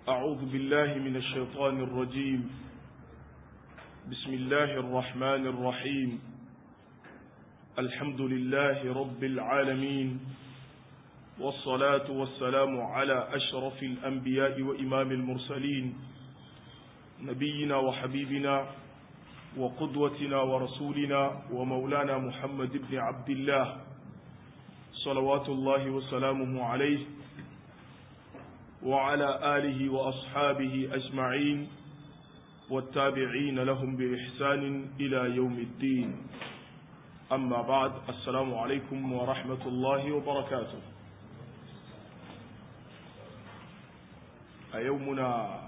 أعوذ بالله من الشيطان الرجيم بسم الله الرحمن الرحيم الحمد لله رب العالمين والصلاة والسلام على أشرف الأنبياء وإمام المرسلين نبينا وحبيبنا وقدوتنا ورسولنا ومولانا محمد بن عبد الله صلوات الله وسلامه عليه وعلى آله وأصحابه أجمعين والتابعين لهم بإحسان إلى يوم الدين أما بعد السلام عليكم ورحمة الله وبركاته أيومنا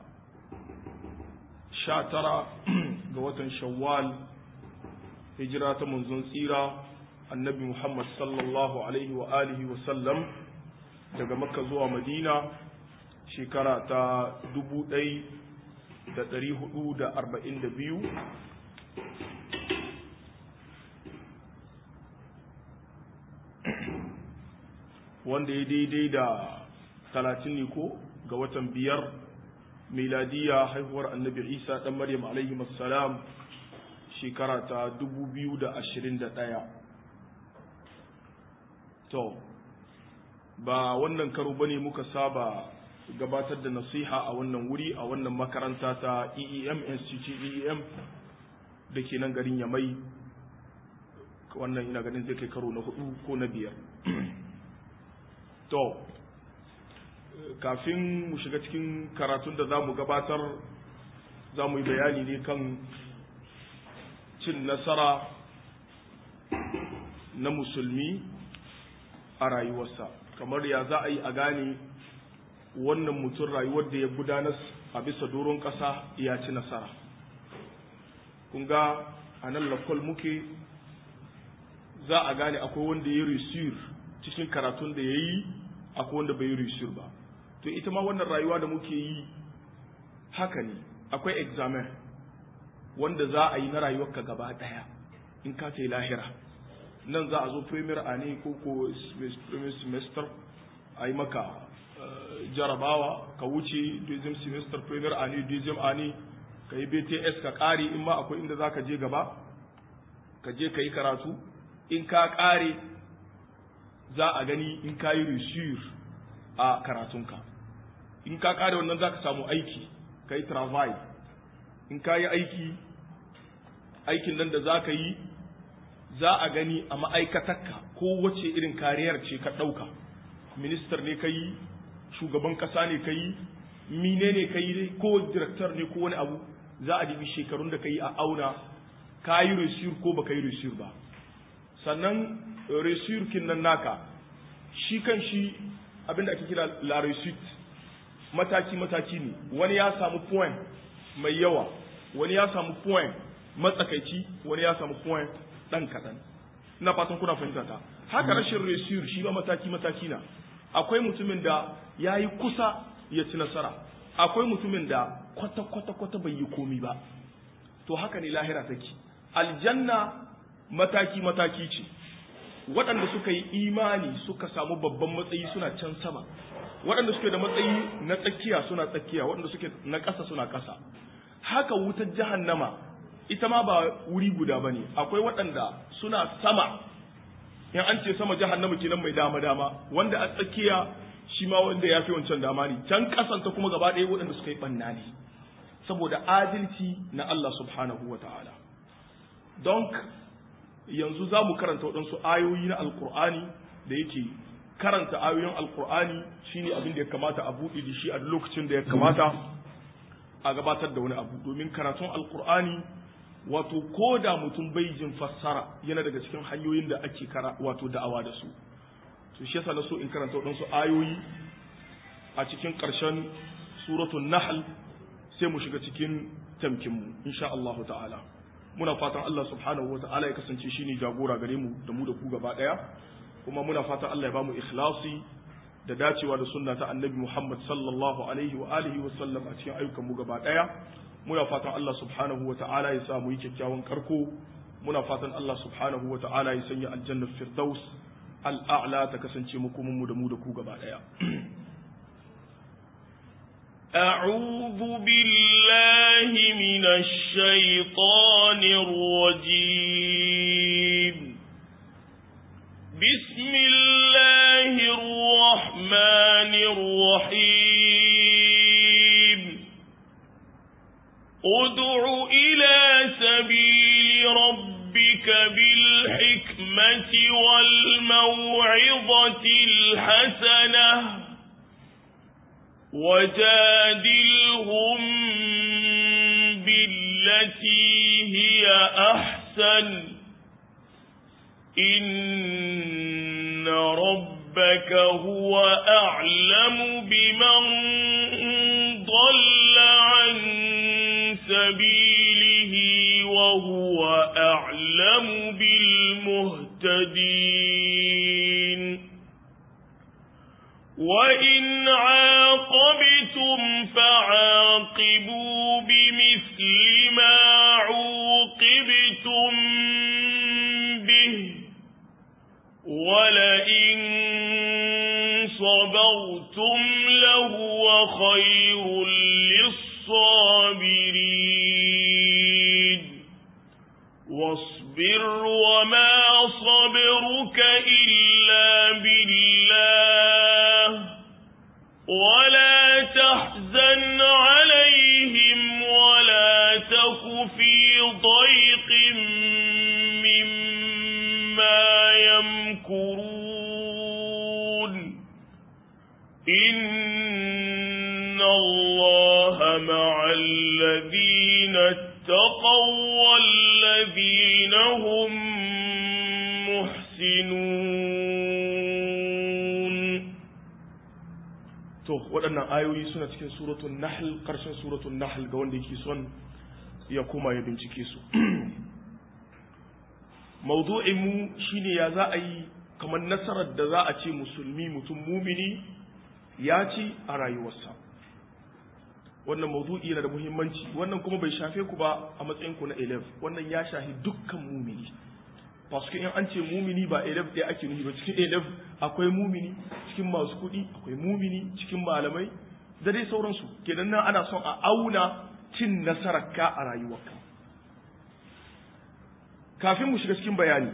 شاترة قوة شوال هجرة منذ سيرة النبي محمد صلى الله عليه وآله وسلم daga makka zuwa madina shekara ta dubu ɗai da ɗari hudu da arba'in da biyu wanda ya daidai da talatin ne ko ga watan biyar miladiya haihuwar annabi isa ɗan maryam alaihi salam shekara ta dubu biyu da ashirin da ɗaya to ba wannan karo bane muka saba gabatar da nasiha a wannan wuri a wannan makaranta ta EEM Institute EEM da ke nan garin Yamai wannan ina ganin zai kai karo na hudu ko na biyar to kafin mu shiga cikin karatun da za mu gabatar za mu yi bayani ne kan cin nasara na musulmi a rayuwarsa kamar ya za a yi a gane wannan mutum rayuwar da ya gudanar a bisa doron ƙasa ya ci nasara kun ga a nan lakwal muke za a gane akwai wanda ya risir cikin karatun da ya yi akwai wanda bai risir ba to ita ma wannan rayuwa da muke yi haka ne akwai examen wanda za a yi na rayuwarka gaba ɗaya in ka ta lahira nan za a zo premier a ne ko ko premier semester a yi maka jarabawa ka wuce deuxième semester premier a ne deuxième a ne ka yi bts ka ƙare in ma akwai inda za ka je gaba ka je ka yi karatu in ka ƙare za a gani in ka yi research a karatunka in ka ƙare wannan za ka samu aiki ka yi travail in ka yi aiki aikin nan da za ka yi za a gani a ma'aikatarka ko wace irin kariyar ce ka ɗauka ministar ne ka yi shugaban ƙasa ne ka yi mine ne ka yi ko direktar ne ko wani abu za a dibi shekarun da ka yi a auna ka yi resur ko ba ka yi resur ba sannan resur kin nan naka shi kan shi abinda ake kira la result mataki mataki ne wani ya samu point mai yawa wani ya samu point matsakaici wani ya samu point ɗan kaɗan ina fatan kuna fahimta ta haka rashin resur shi ba mataki mataki na akwai mutumin da ya yi kusa ya ci nasara akwai mutumin da kwata kwata kwata bai yi komi ba to haka ne lahira take aljanna mataki mataki ce waɗanda suka yi imani suka samu babban matsayi suna can sama waɗanda suke da matsayi na tsakiya suna tsakiya waɗanda suke na ƙasa suna ƙasa haka wutar jahannama ita ma ba wuri guda ba ne akwai waɗanda suna sama in an ce sama jahannama kenan mai dama dama wanda a tsakiya shi ma wanda ya fi wancan dama ne can kasanta kuma gaba ɗaya waɗanda suka yi ɓanna ne saboda adalci na Allah subhanahu wa ta'ala don yanzu za mu karanta waɗansu ayoyi na alkur'ani da yake karanta ayoyin alkur'ani shine abin da ya kamata a buɗe da shi a lokacin da ya kamata a gabatar da wani abu domin karatun alkur'ani wato ko da mutum bai jin fassara yana daga cikin hanyoyin da ake kara wato da'awa da su to shi yasa na so in karanta waɗansu ayoyi a cikin ƙarshen suratul nahl sai mu shiga cikin tamkin mu insha Allah ta'ala muna fatan Allah subhanahu wa ta'ala ya kasance shine jagora gare mu da mu da ku gaba daya kuma muna fatan Allah ya bamu ikhlasi da dacewa da sunna ta annabi Muhammad sallallahu alaihi wa alihi wa sallam a cikin ayyukan mu gaba daya muna fatan Allah subhanahu wa ta'ala ya sa mu yi kyakkyawan karko muna fatan Allah subhanahu wa ta'ala ya sanya aljanna firdaus al'a'la ta kasance makomin mu da mu da ku gaba daya أعوذ بالله من الشيطان الرجيم بسم الله الرحمن الرحيم ادع إلى سبيل ربك بالحكمة والموعظة الحسنة وجادلهم بالتي هي أحسن إن ربك هو أعلم بمن ضل عن سبيله وهو أعلم بالمهتدين وإن عاقبتم فعاقبوا بمثل ما عوقبتم به ولئن صبرتم لهو خير للصابرين واصبر وما صبرك إلا بالله ولا تحزن عليهم ولا تك في ضيق مما يمكرون إن الله مع الذين اتقوا والذين هم محسنون to waɗannan ayoyi suna cikin suratun nahl ƙarshen suratun nahl ga wanda yake son ya koma ya bincike su mawdu'in mu shine ya za a yi kamar nasarar da za a ce musulmi mutum mumini ya ci a rayuwarsa wannan mawdu'i yana da muhimmanci wannan kuma bai shafe ku ba a matsayin ku na 11 wannan ya shafi dukkan mumini paske in an ce mumini ba 11 ɗaya ake nufi ba cikin 11 akwai mumini cikin masu kuɗi akwai mumini cikin malamai da dai sauransu kenan nan ana son a auna cin nasarar ka a rayuwarka kafin mu shiga cikin bayani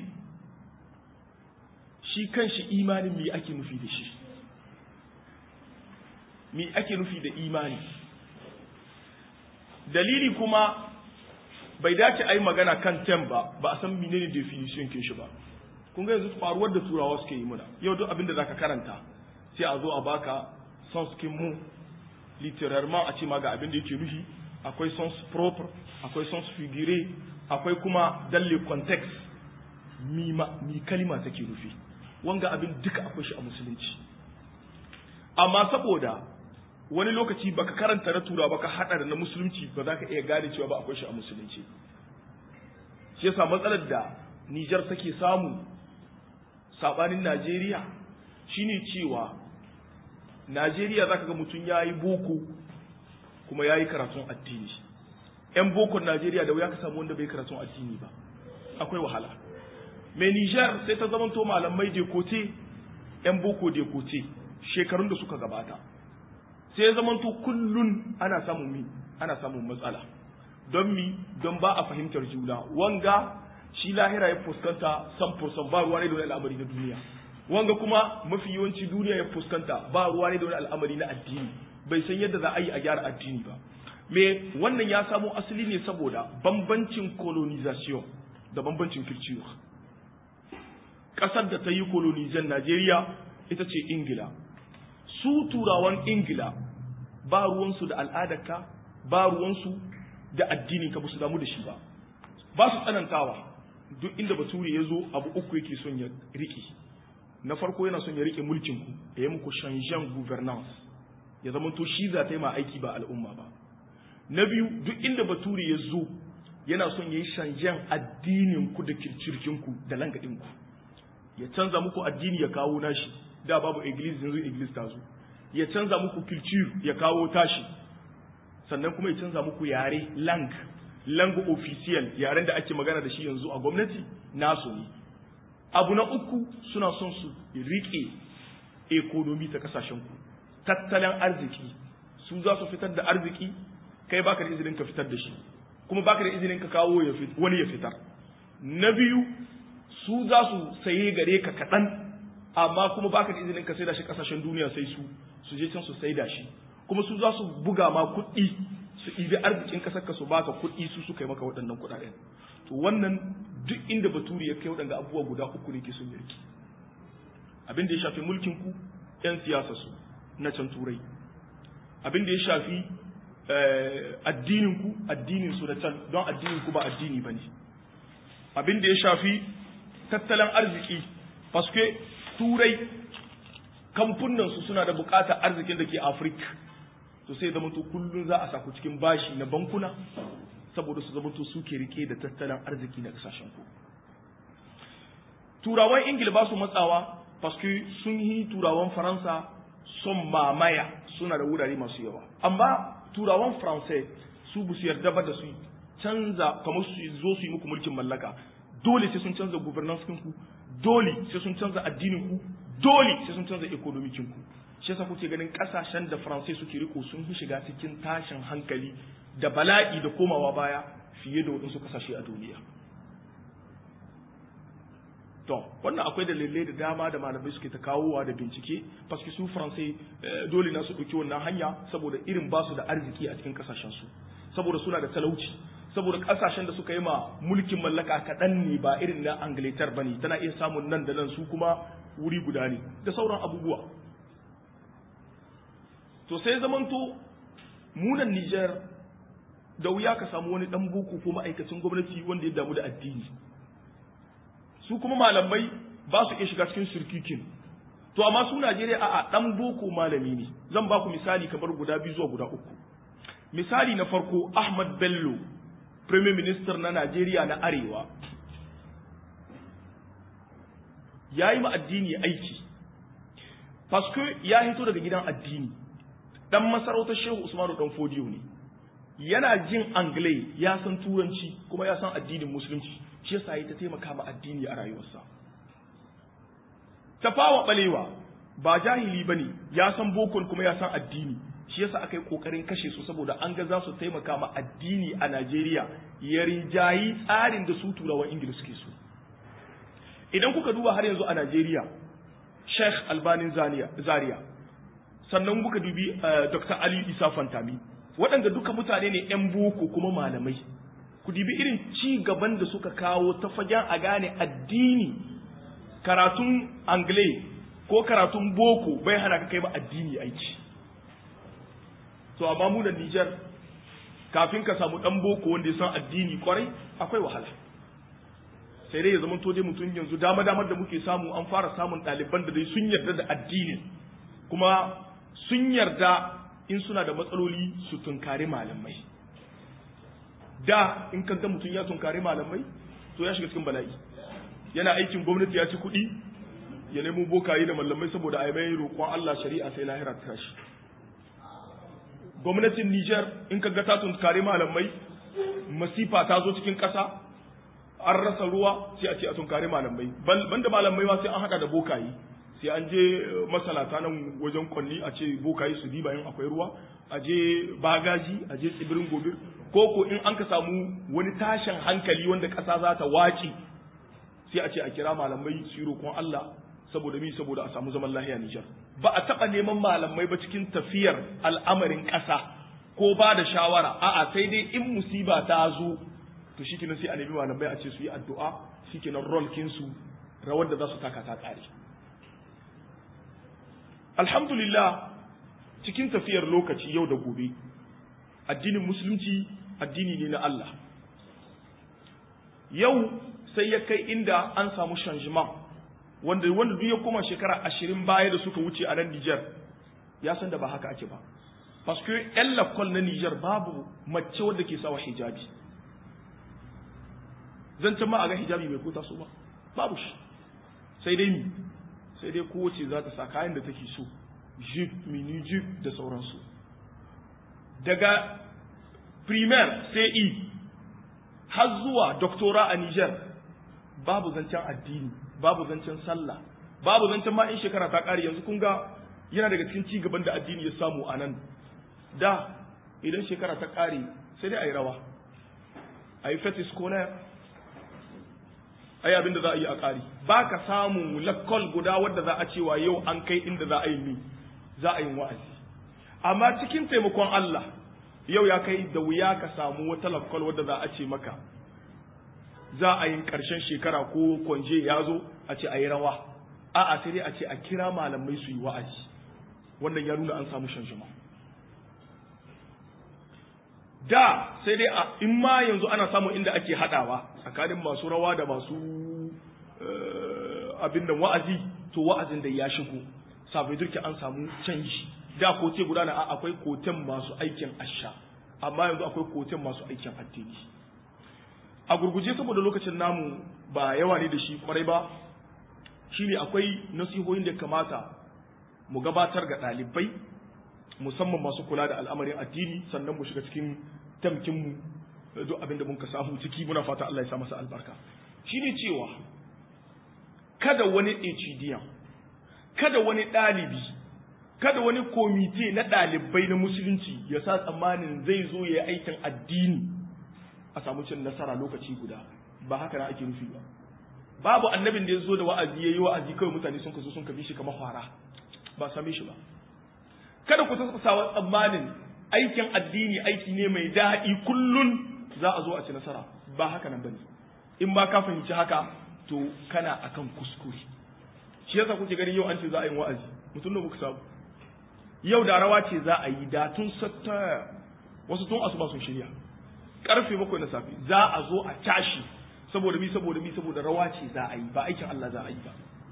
shi kanshi imanin me ake nufi da shi me ake nufi da imani dalili kuma bai dace a yi magana kan tem ba ba a san menene definition kin shi ba kun ga yanzu faruwar da turawa suke yi muna yau duk abin da zaka karanta sai a zo a baka sens kin mu littérairement a ce ma ga abin da yake nufi akwai sens propre akwai sens figuré akwai kuma dalle context mi ma mi kalima take nufi wanga abin duka akwai shi a musulunci amma saboda wani lokaci baka karanta na tura baka hada da na musulunci ba za ka iya gane cewa ba akwai shi a musulunci shi yasa matsalar da Nijar take samu sabanin Najeriya shine cewa Najeriya zaka ga mutum yayi boko kuma yayi karatun addini yan bokon Najeriya da wuya ka samu wanda bai karatun addini ba akwai wahala mai Nijar sai ta zamanto malamai dekote yan boko dekote shekarun da suka gabata sai ya zamanto kullun ana samun mi ana samun matsala don mi don ba a fahimtar juna wanga shi lahira ya fuskanta san fursan ba ruwa ne da wani al'amari na duniya wanga kuma mafi yawanci duniya ya fuskanta ba ruwa ne da wani al'amari na addini bai san yadda za a yi a gyara addini ba me wannan ya samo asali ne saboda bambancin colonization da bambancin culture ƙasar da ta yi colonizan Najeriya ita ce Ingila su turawan ingila ba ruwansu da al'adarka ba ruwansu da addini ka ba su damu da shi ba ba su tsanantawa duk inda bature ya zo abu uku yake son ya riƙe na farko yana son ya riƙe mulkinku ya yi muku shanjan governance ya zama to shi za ta yi ma aiki ba al'umma ba na biyu duk inda bature ya zo yana son ya yi shanjan addininku da kirkirkinku da langadinku ya canza muku addini ya kawo nashi da babu iglis yanzu iglis ta zo ya canza muku culture ya kawo tashi sannan kuma ya canza muku yare lang lang official yaren da ake magana da shi yanzu a gwamnati nasu ne abu na uku suna son su rike ekonomi ta kasashen ku tattalin arziki su za su fitar da arziki kai baka da izinin ka fitar da shi kuma baka da izinin ka kawo ya wani ya fitar na biyu su za su saye gare ka kaɗan amma kuma baka da izinin ka saida shi kasashen duniya sai su su je can su saida shi kuma su za su buga ma kuɗi su ɗibi arzikin ƙasar ka su baka kuɗi su suka yi maka waɗannan kuɗaɗen to wannan duk inda baturi ya kai waɗanda abubuwa guda uku ne ke sun yarki abin da ya shafi mulkin ku yan siyasa su na can turai abin da ya shafi addinin ku addinin su na can don addinin ku ba addini ba ne abin da ya shafi tattalin arziki paske turai kamfunan su suna da bukatar arzikin da ke afirka to sai zamanto kullum za a saku cikin bashi na bankuna saboda su zamanto suke rike da tattalin arziki na kasashen ku turawan ingila ba su matsawa paske sun yi turawan faransa son mamaya suna da wurare masu yawa amma turawan faransai su bu su yarda ba da su canza kamar su zo su yi muku mulkin mallaka dole sai sun canza governance ku dole sai sun canza addinin ku dole sai sun canza ekonomikin ku shi yasa kuke ganin kasashen da faransai suke riko sun yi shiga cikin tashin hankali da bala'i da komawa baya fiye da waɗansu kasashe a duniya to wannan akwai dalilai da dama da malamai suke ta kawowa da bincike paske su faransai dole na su ɗauki wannan hanya saboda irin ba su da arziki a cikin kasashen su saboda suna da talauci saboda kasashen da suka yi ma mulkin mallaka kaɗan ne ba irin na angletar ba ne tana iya samun nan da nan su kuma wuri guda ne da sauran abubuwa to sai zamanto munan Nijar da wuya ka samu wani dan boko ko ma'aikacin gwamnati wanda ya damu da addini su kuma malamai ba su iya shiga cikin sirkikin to amma su Najeriya a'a dan boko malami ne zan ba ku misali kamar guda biyu zuwa guda uku misali na farko Ahmad Bello Premier Minister na Najeriya na Arewa ya yi ma addini aiki paske ya hito daga gidan addini dan masarautar Shehu Usmanu dan Fodiyo ne yana jin anglai ya san turanci kuma ya san addinin musulunci shi yasa ya ta taimaka ma addini a rayuwarsa tafawa balewa ba jahili bane ya san bokon kuma ya san addini shi yasa aka yi kokarin kashe su saboda an ga za su taimaka ma addini a Najeriya ya rinjayi tsarin da su turawan Ingila suke so idan kuka duba har yanzu a Najeriya Sheikh Albanin Zaria sannan kuka dubi Dr. Ali Isa Fantami waɗanda duka mutane ne 'yan boko kuma malamai ku dibi irin ci gaban da suka kawo ta fagen a gane addini karatun angle ko karatun boko bai hana ka kai ba addini aiki to amma mu da Nijar kafin ka samu ɗan boko wanda ya san addini kwarai akwai wahala sai dai ya zama to dai mutum yanzu dama damar da muke samu an fara samun ɗaliban da dai sun yarda da addinin kuma sun yarda in suna da matsaloli su tunkari malamai da in ka ga mutum ya tunkari malamai to ya shiga cikin bala'i yana aikin gwamnati ya ci kuɗi ya nemo bokaye da malamai saboda a mai roƙon Allah shari'a sai lahira ta tashi gwamnatin Niger in ka ga ta tunkari malamai masifa ta zo cikin ƙasa an rasa ruwa sai a ce a tunkari malamai banda malamai ma sai an hada da bokaye sai an je masalata nan wajen kwanni a ce bokaye su diba in akwai ruwa a je bagaji a je tsibirin gobir ko ko in an ka samu wani tashin hankali wanda ƙasa za ta waci sai a ce a kira malamai su yi roƙon Allah saboda mi saboda a samu zaman lahiya Nijar ba a taɓa neman malamai ba cikin tafiyar al'amarin ƙasa ko ba da shawara a'a sai dai in musiba ta zo to shikenan sai a nemi malamai a ce su yi addu'a shikenan rol kinsu rawar da za su taka ta ƙare alhamdulillah cikin tafiyar lokaci yau da gobe addinin musulunci addini ne na Allah yau sai ya kai inda an samu shanjima wanda wanda duk ya koma shekara ashirin baya da suka wuce a nan Nijar ya san da ba haka ake ba paske yan lakol na Nijar babu mace wadda ke sawa hijabi zancen ma a ga hijabi bai kota su ba babu shi sai dai mi sai dai kowace za ta sa kayan da take so jeep mini jeep da sauransu daga primaire sai i har zuwa doktora a Niger babu zancen addini babu zancen sallah babu zancen ma in shekara ta ƙare yanzu kun ga yana daga cikin ci gaban da addini ya samu a nan da idan shekara ta ƙare sai dai a yi rawa a yi fetis kolayar a yi abin da za a yi a ƙari ba ka samun lakkol guda wadda za a cewa yau an kai inda za a yi ni za a yi wa'azi amma cikin taimakon Allah yau ya kai da wuya ka samu wata lakkol wadda za a ce maka za a yi ƙarshen shekara ko kwanje ya zo a ce a yi rawa a'a sai dai a ce a kira malamai su yi wa'azi wannan ya nuna an samu shanshama da sai dai a in ma yanzu ana samun inda ake haɗawa tsakanin masu rawa da masu abin da wa'azi to wa'azin da ya shigo sabai durki an samu canji da kote guda na akwai koten masu aikin asha amma yanzu akwai koten masu aikin addini a gurguje saboda lokacin namu ba yawa ne da shi kwarai ba shine akwai nasihohin da kamata mu gabatar ga ɗalibai musamman masu kula da al'amarin addini sannan mu shiga cikin tamkinmu duk abin da muka samu ciki muna fata Allah ya sa masa albarka shine cewa kada wani HDM kada wani ɗalibi kada wani komite na ɗalibai na musulunci ya sa tsammanin zai zo ya yi aikin addini a samu cin nasara lokaci guda ba haka na ake nufi ba babu annabin da ya zo da wa'azi ya yi wa'azi kawai mutane sun kaso sun kabi shi kamar fara ba same shi ba kada ku sawa tsammanin aikin addini aiki ne mai daɗi kullun za a zo a ci nasara ba haka nan bane in ba ka fahimci haka to kana akan kuskure shi yasa kuke ganin yau an ce za a yi wa'azi mutum da muka samu yau da rawa ce za a yi da tun satta wasu tun asuba sun shirya karfe bakwai na safe za a zo a tashi saboda mi saboda mi saboda rawa ce za a yi ba aikin Allah za a yi ba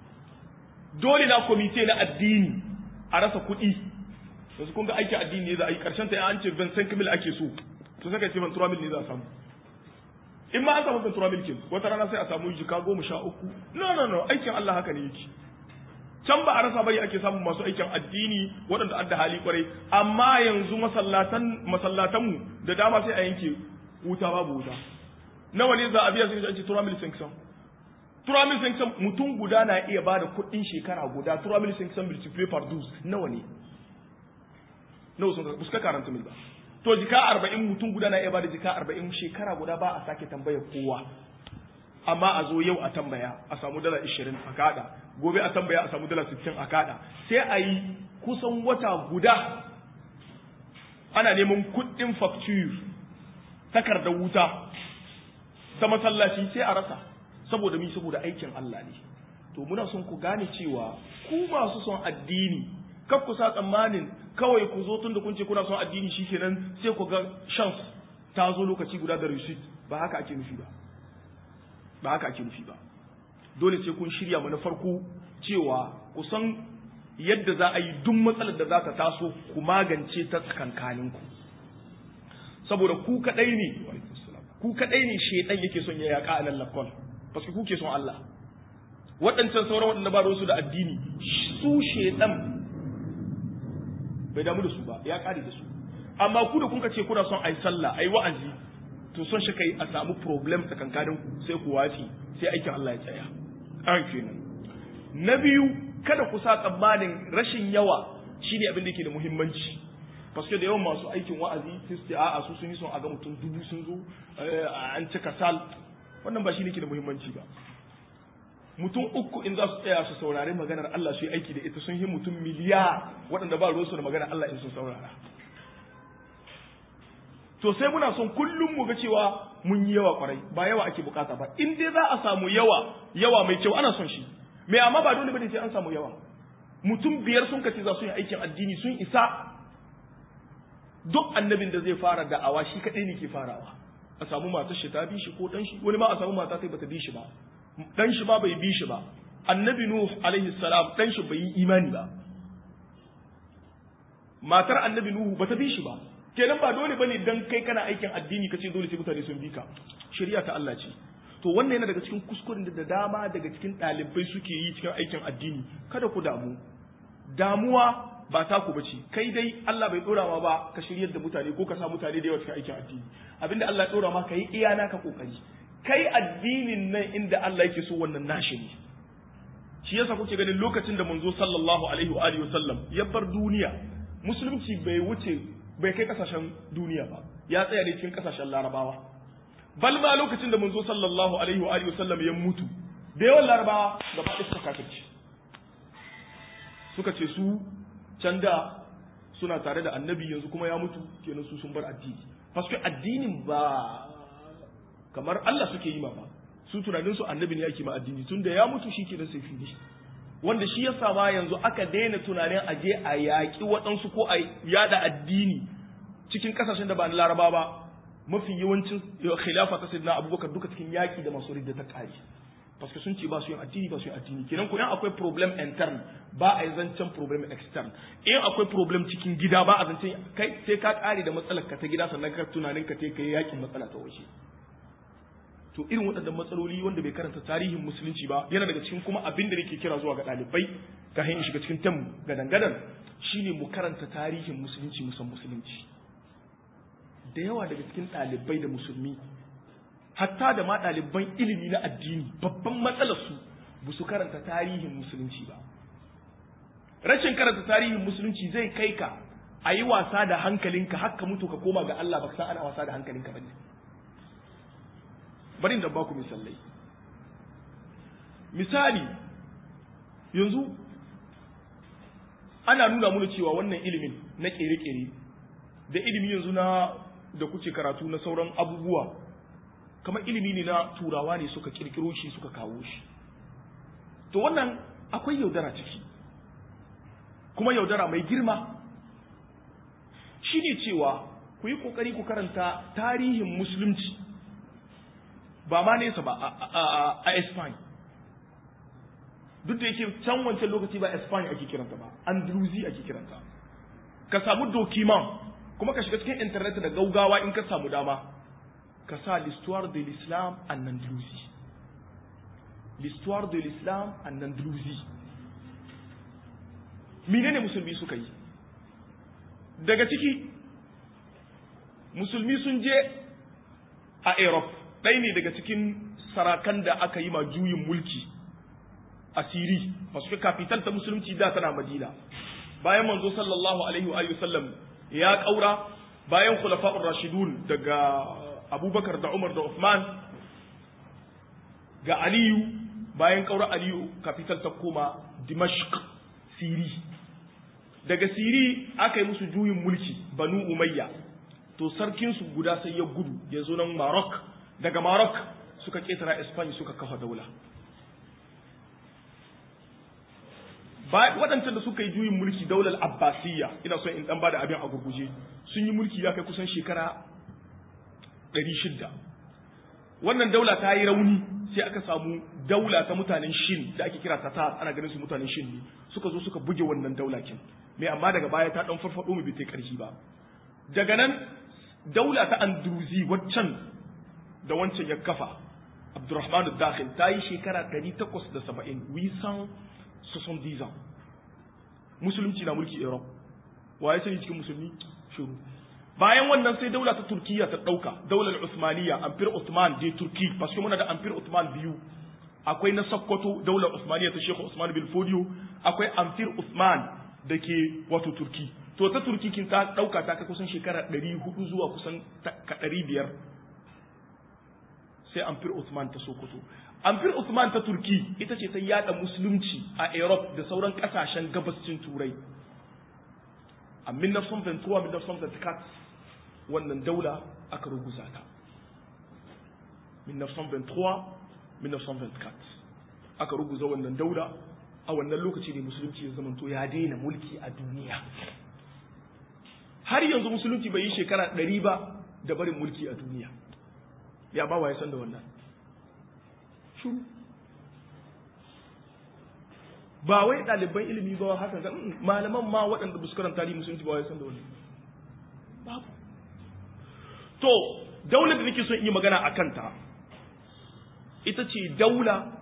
dole na komite na addini a rasa kuɗi yanzu kun ga aikin addini ne za a yi karshen ta an ce 25 mil ake so to saka ce 23 mil ne za a samu in ma an samu 23 mil kin wata rana sai a samu jika goma sha uku no no no aikin Allah haka ne yake can ba a rasa bari ake samun masu aikin addini waɗanda adda hali kwarai amma yanzu masallatan masallatanmu da dama sai a yanke wuta babu wuta nawa ne za a biya sai an ce tura mil sanction tura mil sanction mutum guda na iya bada kuɗin shekara guda tura mil sanction multiply par 12 nawa ne nawa sun ka suka karanta mil ba to jika 40 mutum guda na iya bada jika 40 shekara guda ba a sake tambayar kowa amma a zo yau a tambaya a samu dala 20 a kada gobe a tambaya a samu dala 60 a kada sai a yi kusan wata guda ana neman kuɗin facture takardar wuta ta masallaci sai a rasa saboda mi saboda aikin Allah ne to muna son ku gane cewa ku masu son addini kar ku sa tsammanin kawai ku zo tun da kun ce kuna son addini shikenan sai ku ga chance ta zo lokaci guda da receipt ba haka ake nufi ba ba haka ake nufi ba dole sai kun shirya mana farko cewa ku san yadda za a yi duk matsalar da za ta taso ku magance ta tsakankaninku saboda ku kadai ne ku kadai ne shedan yake son ya yaka a lallakon paske ku ke son Allah waɗancan sauran waɗanda ba su da addini su shedan bai damu da su ba ya kare da su amma ku da kun ce kuna son ai sallah ai wa'azi to son shi kai a samu problem tsakankanin ku sai ku wafi sai aikin Allah ya tsaya an kenan na biyu kada ku sa tsammanin rashin yawa shine abin da yake da muhimmanci paske da yawan masu aikin wa'azi sai su a'a su sun yi son a ga mutum dubu sun zo an cika sal wannan ba shine ke da muhimmanci ba mutum uku in za su tsaya su saurari maganar Allah su yi aiki da ita sun yi mutum miliya waɗanda ba ruwansu da maganar Allah in sun saurara to sai muna son kullum mu ga cewa mun yi yawa kwarai ba yawa ake bukata ba in dai za a samu yawa yawa mai kyau ana son shi me amma ba dole bane sai an samu yawa mutum biyar sun kace za su yi aikin addini sun isa duk annabin da zai fara da'awa shi kadai ne ke farawa a samu matar shi ta bi shi ko dan shi wani ma a samu mata sai bata bi shi ba dan shi ba bai bi shi ba annabi nuh alaihi salam dan shi bai yi imani ba matar annabi nuhu bata bi shi ba kenan ba dole bane dan kai kana aikin addini kace dole sai mutane sun bi ka shari'a ta Allah ce to wannan yana daga cikin kuskuren da dama daga cikin ɗalibai suke yi cikin aikin addini kada ku damu damuwa ba ta ku bace kai dai Allah bai dora ma ba ka shiryar da mutane ko ka sa mutane da yawa cikin aikin addini abinda Allah ya dora ma kai iya naka kokari kai addinin nan inda Allah yake so wannan nashi ne shi yasa kuke ganin lokacin da manzo sallallahu alaihi wa alihi wasallam ya bar duniya musulunci bai wuce bai kai kasashen duniya ba ya tsaya ne cikin kasashen larabawa bal ma lokacin da manzo sallallahu alaihi wa alihi wasallam ya mutu da yawan larabawa gaba ɗaya suka kafirci suka ce su can da suna tare da annabi yanzu kuma ya mutu kenan su sun bar addini paske addinin ba kamar Allah suke yi ma ba su tunanin su annabi ne yake ma addini tun da ya mutu shi kenan sai fili wanda shi yasa ma yanzu aka daina tunanin a je a yaƙi waɗansu ko a yada addini cikin ƙasashen da ba na laraba ba mafi yawancin khilafa ta sayyidina abubakar duka cikin yaƙi da masu ridda ta ƙari parce sun ce ba su yin addini ba su yin addini kenan ko in akwai problem intern ba a yi zancen problem extern in akwai problem cikin gida ba a zancen kai sai ka ƙare da matsalar ka ta gida sannan ka tunanin ka kai yaƙin matsala ta waje to irin waɗannan matsaloli wanda bai karanta tarihin musulunci ba yana daga cikin kuma abin da nake kira zuwa ga ɗalibai ka hanyar shiga cikin tam gadan gadan shine mu karanta tarihin musulunci musan musulunci da yawa daga cikin ɗalibai da musulmi hatta da ma ɗaliban ilimi na addini babban matsalar su ba su karanta tarihin musulunci ba rashin karanta tarihin musulunci zai kai ka a yi wasa da hankalinka haka mutu ka koma ga Allah ba san ana wasa da hankalinka ba ne bari da ba ku misalai misali yanzu ana nuna mana cewa wannan ilimin na kere-kere da ilimi yanzu na da kuke karatu na sauran abubuwa kamar ilimi ne na turawa ne suka kirkiro shi suka kawo shi to wannan akwai yaudara ciki kuma yaudara mai girma shi ne cewa ku yi ƙoƙari ku karanta tarihin musulunci ba ma nesa ba a Espany duk da yake can wancan lokaci ba Espany ake kiranta ba Andalusi ake kiranta ka samu dokiman kuma ka shiga cikin internet da gaugawa in ka samu dama ka sa l'histoire de l'islam en Andalousie l'histoire de l'islam en Andalousie menene musulmi suka yi daga ciki musulmi sun je a Europe ɗaya ne daga cikin sarakan da aka yi ma juyin mulki a siri masu kafital ta musulunci da tana madina bayan manzo sallallahu alaihi wa sallam ya ƙaura bayan khulafa'ur rashidun daga abubakar da umar da uthman ga aliyu bayan ƙaura aliyu kafital ta koma dimashq siri daga siri aka yi musu juyin mulki banu umayya to sarkinsu guda sai ya gudu ya zo nan marok daga Maroc suka ketara Espanya suka kafa daula. waɗancan da suka yi juyin mulki daular Abbasiyya ina son in ɗan ba da abin a gurguje sun yi mulki ya kai kusan shekara ɗari shidda. Wannan daula ta yi rauni sai aka samu daula ta mutanen Shin da ake kira Tatar ana ganin su mutanen Shin ne suka zo suka buge wannan daula kin. Me amma daga baya ta ɗan farfaɗo mu bai ta ƙarfi ba. Daga nan daula ta Andruzi waccan da wancan ya kafa Abdurrahman al-Dakhil ta yi shekara 870 wisan 70 ans musulunci na mulki Europe wa ya sani cikin musulmi shuru bayan wannan sai daula ta Turkiya ta dauka daular Usmaniya Amfir Uthman de Turki parce que muna da Amfir Uthman biyu akwai na Sokoto daular Usmaniya ta Sheikh Usman bin Fodio akwai Amfir Uthman da ke wato Turki to ta Turki kin ta dauka ta kai kusan shekara 400 zuwa kusan 500 sai amfir Uthman ta Sokoto. Amfir Uthman ta Turki ita ce ta yada musulunci a Europe da sauran kasashen gabascin Turai. A 1923-1924 wannan daula aka ruguza ta. 1923-1924 aka ruguza wannan daula a wannan lokaci ne musulunci ya zamanto ya daina mulki a duniya. Har yanzu musulunci bai yi shekara ɗari ba da barin mulki a duniya. ya ba wa ya san da wannan shuru ba wai ɗaliban ilimi ba haka ga malaman ma waɗanda ba su karanta tarihi musulunci ba wa ya san da wannan babu to daular da nake son yi magana a kanta ita ce daula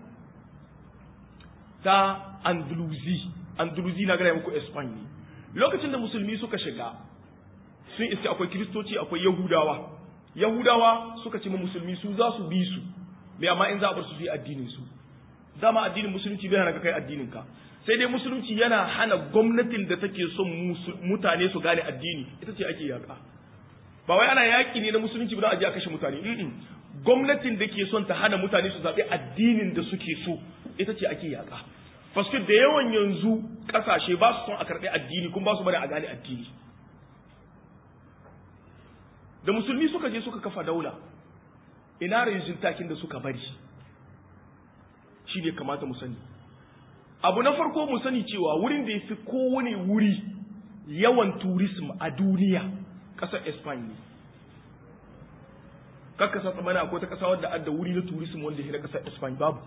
ta andalusi andalusi na gaya muku espanya lokacin da musulmi suka shiga sun iske akwai kiristoci akwai yahudawa Yahudawa suka ce ma musulmi su za su bi su, mai amma in za a bar su yi addinin su. Dama addinin musulunci bai hana ka kai addinin ka. sai dai musulunci yana hana gwamnatin da take son mutane su gane addini ita ce ake yaƙa ba wai ana yaƙi ne na musulunci ba za a je a kashe mutane gwamnatin da ke son ta hana mutane su zaɓi addinin da suke so ita ce ake yaƙa Faske da yawan yanzu ƙasashe ba su son a karɓi addini kuma ba su bari a gane addini da musulmi suka je suka kafa daula ina rijin takin da suka bari shi ne kamata mu sani abu na farko mu sani cewa wurin da ya fi kowane wuri yawan turism a duniya ƙasar Espanya ne kakka sa tsamana akwai ta ƙasa wadda adda wuri na turism wanda ya na ƙasar Espanya babu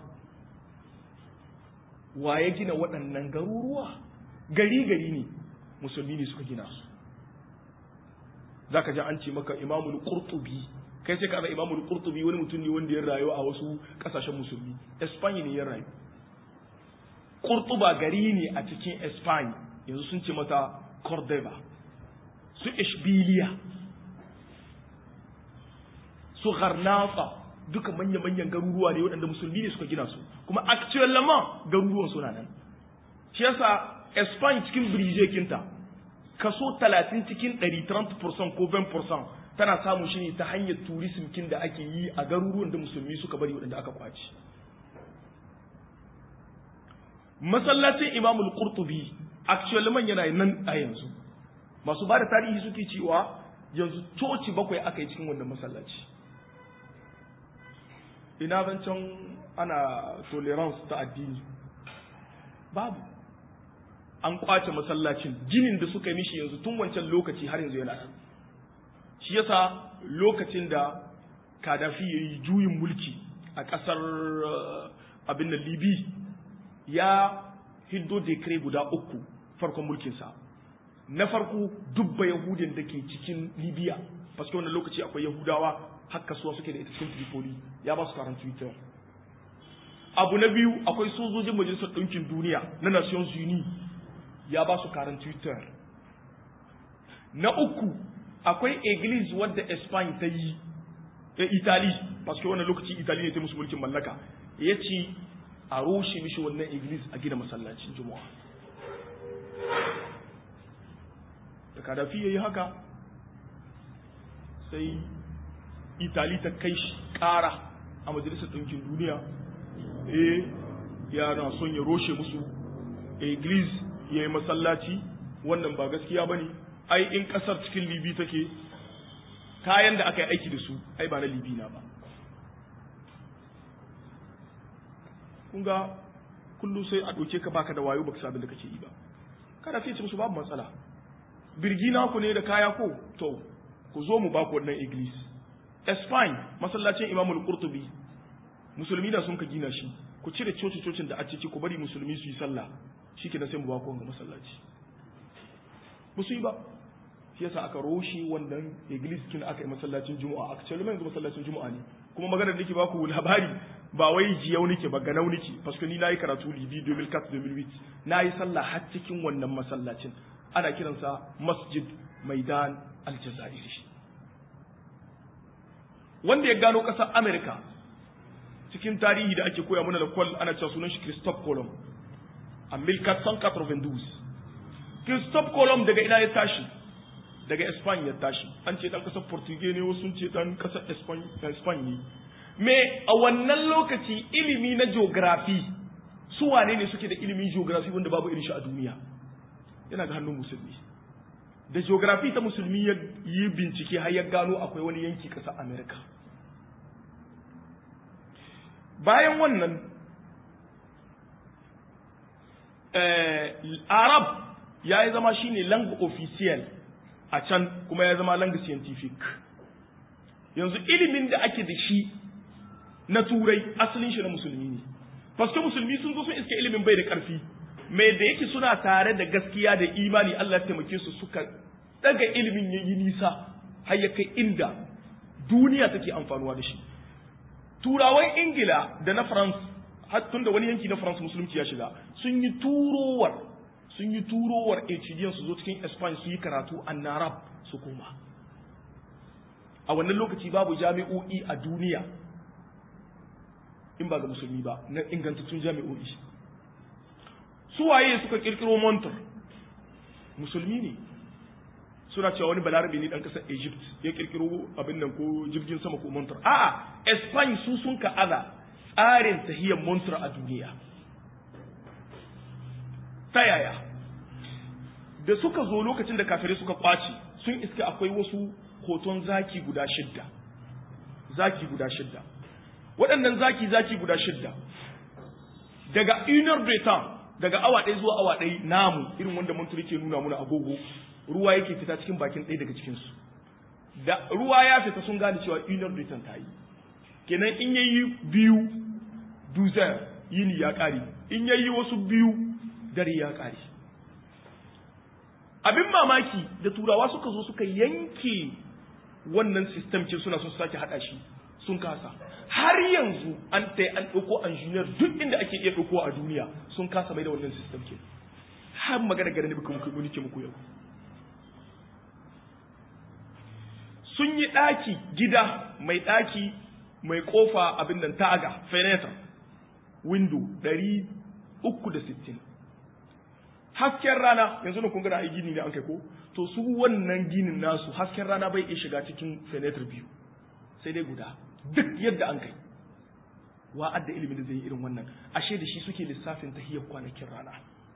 wa ya gina waɗannan garuruwa gari gari ne musulmi ne suka gina su za ka ji an ce maka imamul qurtubi kai sai ka ga imamul qurtubi wani mutum ne wanda ya rayu a wasu ƙasashen musulmi Espanya ne ya rayu Kurtuba gari ne a cikin Spain yanzu sun ce mata Cordoba su Ishbiliya su Garnafa duka manya-manyan garuruwa ne waɗanda musulmi ne suka gina su kuma actual lama garuruwan suna nan shi yasa Spain cikin birije kinta kaso 30 cikin 130% ko 20% tana samun shi ne ta hanyar tourism kin da ake yi a garuruwan da musulmi suka bari waɗanda aka kwaci masallacin imamul qurtubi actually yana nan a yanzu masu ba da tarihi suke cewa yanzu coci bakwai aka yi cikin wannan masallaci ina zancen ana tolerance ta addini babu an kwace masallacin ginin da suka yi mishi yanzu tun wancan lokaci har yanzu yana nan shi yasa lokacin da kadafi ya yi juyin mulki a ƙasar abin da libi ya hiddo dekre guda uku farkon mulkinsa na farko dubba yahudin da ke cikin libya paske wannan lokaci akwai yahudawa har kasuwa suke da ita cikin tripoli ya ba su karan twitter abu na biyu akwai sojojin majalisar ɗinkin duniya na nations uni ya ba su karan twitter na uku akwai iglis wadda espagne ta yi italy paske wannan lokaci italy ne ta musu mulkin mallaka ya ce a rushe mishi wannan iglis a gina masallacin juma'a da kadafi ya yi haka sai itali ta kai shi ƙara a majalisar ɗinkin duniya eh yana son ya roshe musu iglis ya yi masallaci wannan ba gaskiya ba ne ai in ƙasar cikin libi take kayan da aka yi aiki da su ai ba na libi na ba kun ga kullu sai a ɗauke ka baka da wayo baka sabin da kake yi ba kada sai ce musu babu matsala birgi na ku ne da kaya ko to ku zo mu baku wannan iglis Spain masallacin Imamul Qurtubi musulmi da sun ka gina shi ku cire coci cocin da a ciki ku bari musulmi su yi sallah shikenan sai mu baku wannan masallaci musu yi ba shi yasa aka roshe wannan iglis kin aka yi masallacin juma'a actually yanzu masallacin juma'a ne kuma maganar nake baku labari ba wai jiyau nake ba ganau nake paske ni nayi karatu libi 2004 2008 nayi sallah har cikin wannan masallacin ana kiransa masjid maidan aljazairi wanda ya gano ƙasar america cikin tarihi da ake koya mana da kwal ana cewa sunan shi christophe colomb a 1492 christophe colomb daga ina ya tashi daga Spain ya tashi an ce dan kasar Portugal ne wasu ce dan kasar Spain ne me a wannan lokaci ilimi na geography su wane ne suke da ilimin geography wanda babu irin shi a duniya yana ga hannun musulmi da geography ta musulmi ya yi bincike har ya gano akwai wani yanki kasar America bayan wannan Arab ya yi zama shine langue officiel a can kuma ya zama langue scientific yanzu ilimin da ake da shi na turai asalin shi na musulmi ne paske musulmi sun zo sun iske ilimin bai da karfi mai da yake suna tare da gaskiya da imani Allah ya taimake su suka daga ilimin ya yi nisa har ya kai inda duniya take amfanuwa da shi turawan ingila da na france har tun da wani yanki na france musulunci ya shiga sun yi turowar sun yi turowar HDN su zo cikin Spain su yi karatu a Narab su koma. A wannan lokaci babu jami'o'i a duniya in ba ga musulmi ba na ingantattun jami'o'i. su waye suka kirkiro montar musulmi ne suna cewa wani balarabe ne dan kasar egypt ya kirkiro abin nan ko jirgin sama ko montar a'a espany su sun ka aza tsarin tahiyar montar a duniya ta yaya da suka zo lokacin da kafirai suka kwace sun iska akwai wasu hoton zaki guda shidda zaki guda shidda waɗannan zaki zaki guda shidda daga inner breton daga awa ɗaya zuwa awa ɗaya namu irin wanda mun ke nuna muna agogo ruwa yake fita cikin bakin ɗaya daga cikinsu da ruwa ya fita sun gane cewa inner breton ta yi kenan in yayi biyu duzar yini ya ƙare in yayi wasu biyu dare ya ƙare abin mamaki da turawa suka zo suka yanke wannan system ce suna son su sake haɗa shi sun kasa har yanzu an ta an ɗauko engineer duk inda ake iya ɗauko a duniya sun kasa mai da wannan system ke har magana gare ne bukan muku nike muku yau sun yi ɗaki gida mai ɗaki mai ƙofa abin nan taga fenetra window ɗari uku da sittin hasken rana yanzu na kun gana ai gini ne an kai ko to su wannan ginin nasu hasken rana bai iya shiga cikin fenetra biyu sai dai guda duk yadda an kai wa adda ilimin da zai yi irin wannan ashe da shi suke lissafin tahiyar kwanakin rana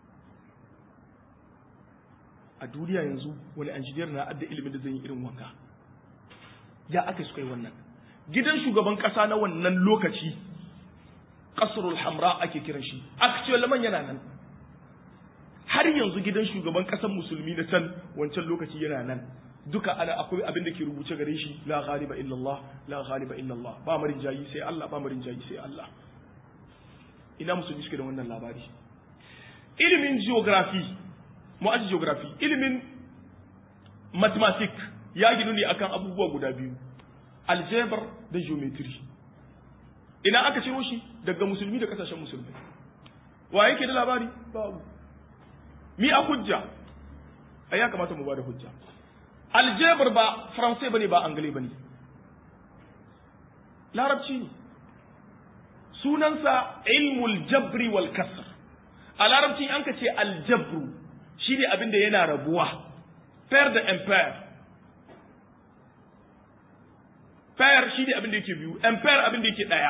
a duniya yanzu wani injiniyar na adda ilimin da zai yi irin wanka ya aka suka yi wannan gidan shugaban kasa na wannan lokaci kasrul hamra ake kiran shi actual laman yana nan har yanzu gidan shugaban kasar musulmi na can wancan lokaci yana nan duka ana akwai abin da ke rubuce gare shi la ghaliba illallah la ghaliba illallah ba marin jayi sai Allah ba marin jayi sai Allah ina musulmi suke da wannan labari ilimin geography mu'aji geography ilimin mathematics ya ginu ne akan abubuwa guda biyu algebra da geometry ina aka ciro shi daga musulmi da kasashen musulmai wa yake da labari babu mi a hujja ai ya kamata mu ba da hujja aljebar ba faransai bane ba angle bane larabci ne sunansa ilmul jabri wal kasr a larabci an ka ce aljabru shine abin da yana rabuwa pair da empire pair shine abin da yake biyu empire abin da yake daya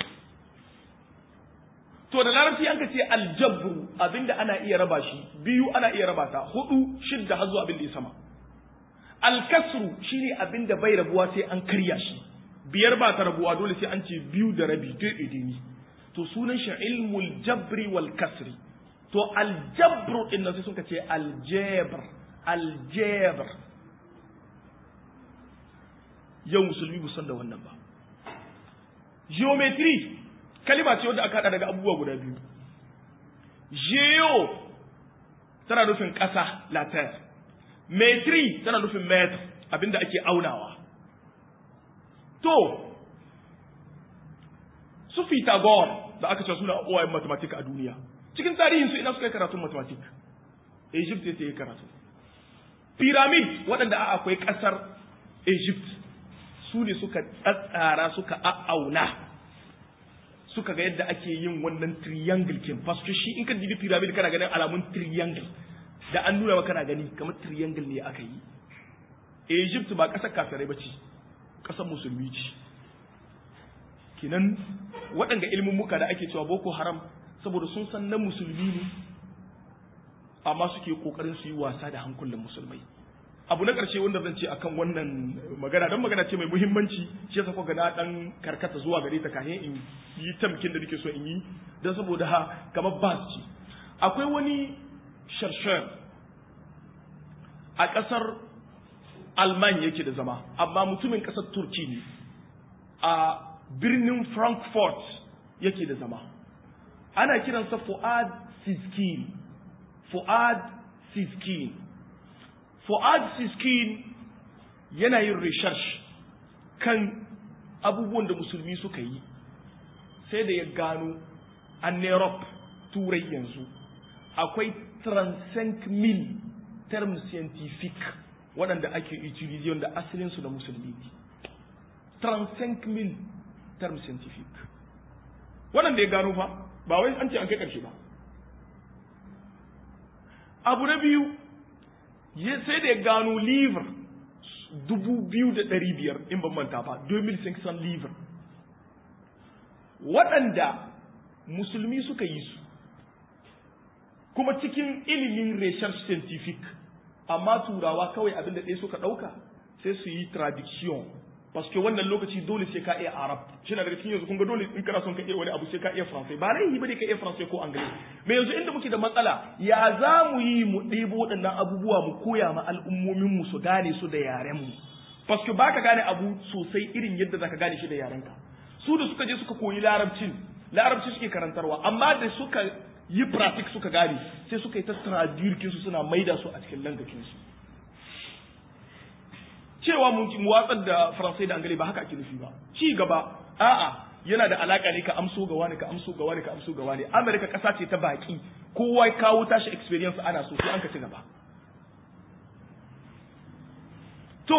to da larabci an ka ce aljabru abin da ana iya raba shi biyu ana iya raba ta hudu shidda har zuwa abin da ya sama alkasru shine abin da bai rabuwa sai an karya shi biyar ba ta rabuwa dole sai an ce biyu da rabi daidai ne to sunan shi ilmul jabri wal kasri to aljabru din nan sai suka ce aljabr aljabr yau musulmi bu san da wannan ba geometry kalima ce wadda aka hada daga abubuwa guda biyu geo tana nufin ƙasa la terre metri tana nufin metr abinda ake aunawa to su Pythagore da aka ce suna uwayen mathematics a duniya cikin tarihin su ina suka yi karatun mathematics Egypt ya yi karatu pyramid waɗanda a akwai ƙasar Egypt su ne suka tsatsara suka a'auna suka ga yadda ake yin wannan triangle kin fasu shi in ka dibi pyramid kana ganin alamun triangle da an nuna maka kana gani kamar triangle ne aka yi Egypt ba ƙasar kafirai ba ce ƙasar musulmi ce kinan waɗanda ilimin muka da ake cewa boko haram saboda sun san na musulmi ne amma suke ƙoƙarin su yi wasa da hankulan musulmai abu na ƙarshe wanda zan ce akan wannan magana don magana ce mai muhimmanci shi yasa kuka na dan karkata zuwa gare ta kafin in yi tamkin da nake so in yi don saboda ha kamar bas ce akwai wani sharshar a ƙasar alman yake da zama amma mutumin ƙasar turki ne a birnin frankfurt yake da zama ana kiransa fuad siskin fuad siskin fuad siskin yana yin research kan abubuwan da musulmi suka yi sai da ya gano a Europe turai yanzu akwai 35 mil term scientific waɗanda ake utilize wanda asalinsu da musulmi ne 35 mil term scientific waɗanda ya gano fa ba wai an ce an kai ƙarshe ba abu na biyu sai da ya gano livre dubu biyu da ɗari biyar in ban manta ba 2500 livre waɗanda musulmi suka yi su kuma cikin ilimin research scientific amma turawa kawai abin da ɗaya suka ɗauka sai su yi traduction parce que wannan lokaci dole sai ka iya arab shi na daga cikin yanzu kun ga dole in kana son ka iya wani abu sai ka iya faransai ba laifi bane ka iya faransai ko anglais me yanzu inda muke da matsala ya za mu yi mu ɗebo waɗannan abubuwa mu koya ma al'ummomin mu su gane su da yaren mu parce que baka gane abu sosai irin yadda zaka gane shi da yaren ka su da suka je suka koyi larabcin larabci suke karantarwa amma da suka yi pratik suka gane sai suka yi ta traduce su suna maida su a cikin langakin su cewa mu watsar da faransai da angale ba haka ake nufi ba ci gaba a'a yana da alaka ne ka amso ga wani ka amso ga wani ka amso ga wani america kasa ce ta baki kowa kawo tashi experience ana so sai an ka ci gaba to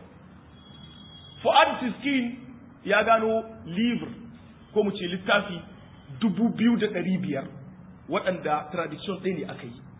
fuad tiskin ya gano livre ko mu ce littafi dubu biyu da ɗari biyar waɗanda tradition ɗaya ne aka yi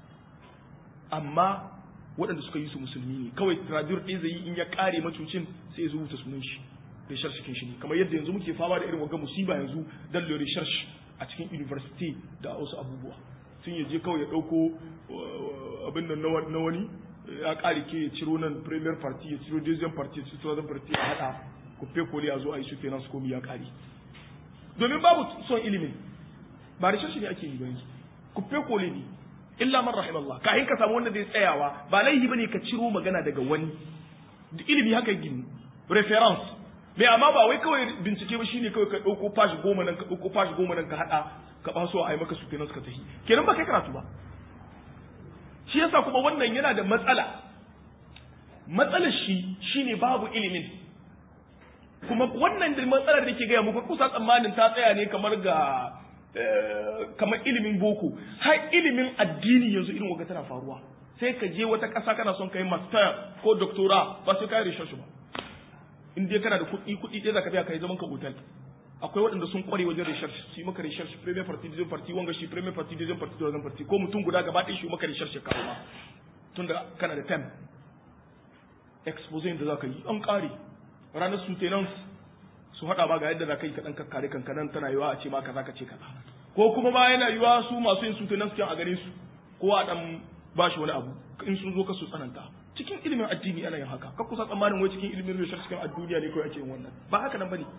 amma waɗanda suka yi su musulmi ne kawai tradur ɗaya zai yi in ya ƙare macucin sai ya rubuta sunan shi research cikin shi ne kamar yadda yanzu muke fama da irin wagga musiba yanzu dan le research a cikin university da wasu abubuwa sun yaje kawai ya ɗauko abin nan na wani ya ƙare ke ya ciro nan premier party ya ciro deuxième party ya ciro third party a haɗa kufe koli a zo a yi su kenan su komi ya ƙare domin babu son ilimin ba research ne ake yi ba yanzu kufe koli ne illa man rahimallah kahin ka samu wanda zai tsayawa ba laihi bane ka ciro magana daga wani ilimi haka gini reference mai amma ba wai kawai bincike ba shine kawai ka dauko page goma nan ka dauko page goma nan ka hada ka baso a yi maka su kenan suka tafi kenan ba kai karatu ba shi yasa kuma wannan yana da matsala matsalar shi shine babu ilimin kuma wannan da matsalar da ke gaya muku kusa tsammanin ta tsaya ne kamar ga kamar ilimin boko har ilimin addini yanzu irin waga tana faruwa sai ka je wata ƙasa kana son kai master ko doctora ba sai kai research ba in dai kana da kuɗi kuɗi ɗaya zaka biya kai zaman ka hotel akwai waɗanda sun kware wajen research su yi maka research premier party deuxième party wanga shi premier party deuxième party deuxième party ko mutum guda gaba ɗaya shi maka research ya kawo ma tunda kana da time exposé da zaka yi an ƙare ranar sutenance su haɗa ba ga yadda za ka yi kaɗan kakkare kankanan tana yiwa a ce ma kaza ka ce kaza ko kuma ba yana yiwa su masu yin sutunan su a gare su ko a ɗan ba shi wani abu in sun zo ka su tsananta cikin ilimin addini ana yin haka ka kusa tsammanin wai cikin ilimin research cikin duniya ne kawai ake yin wannan ba haka nan bane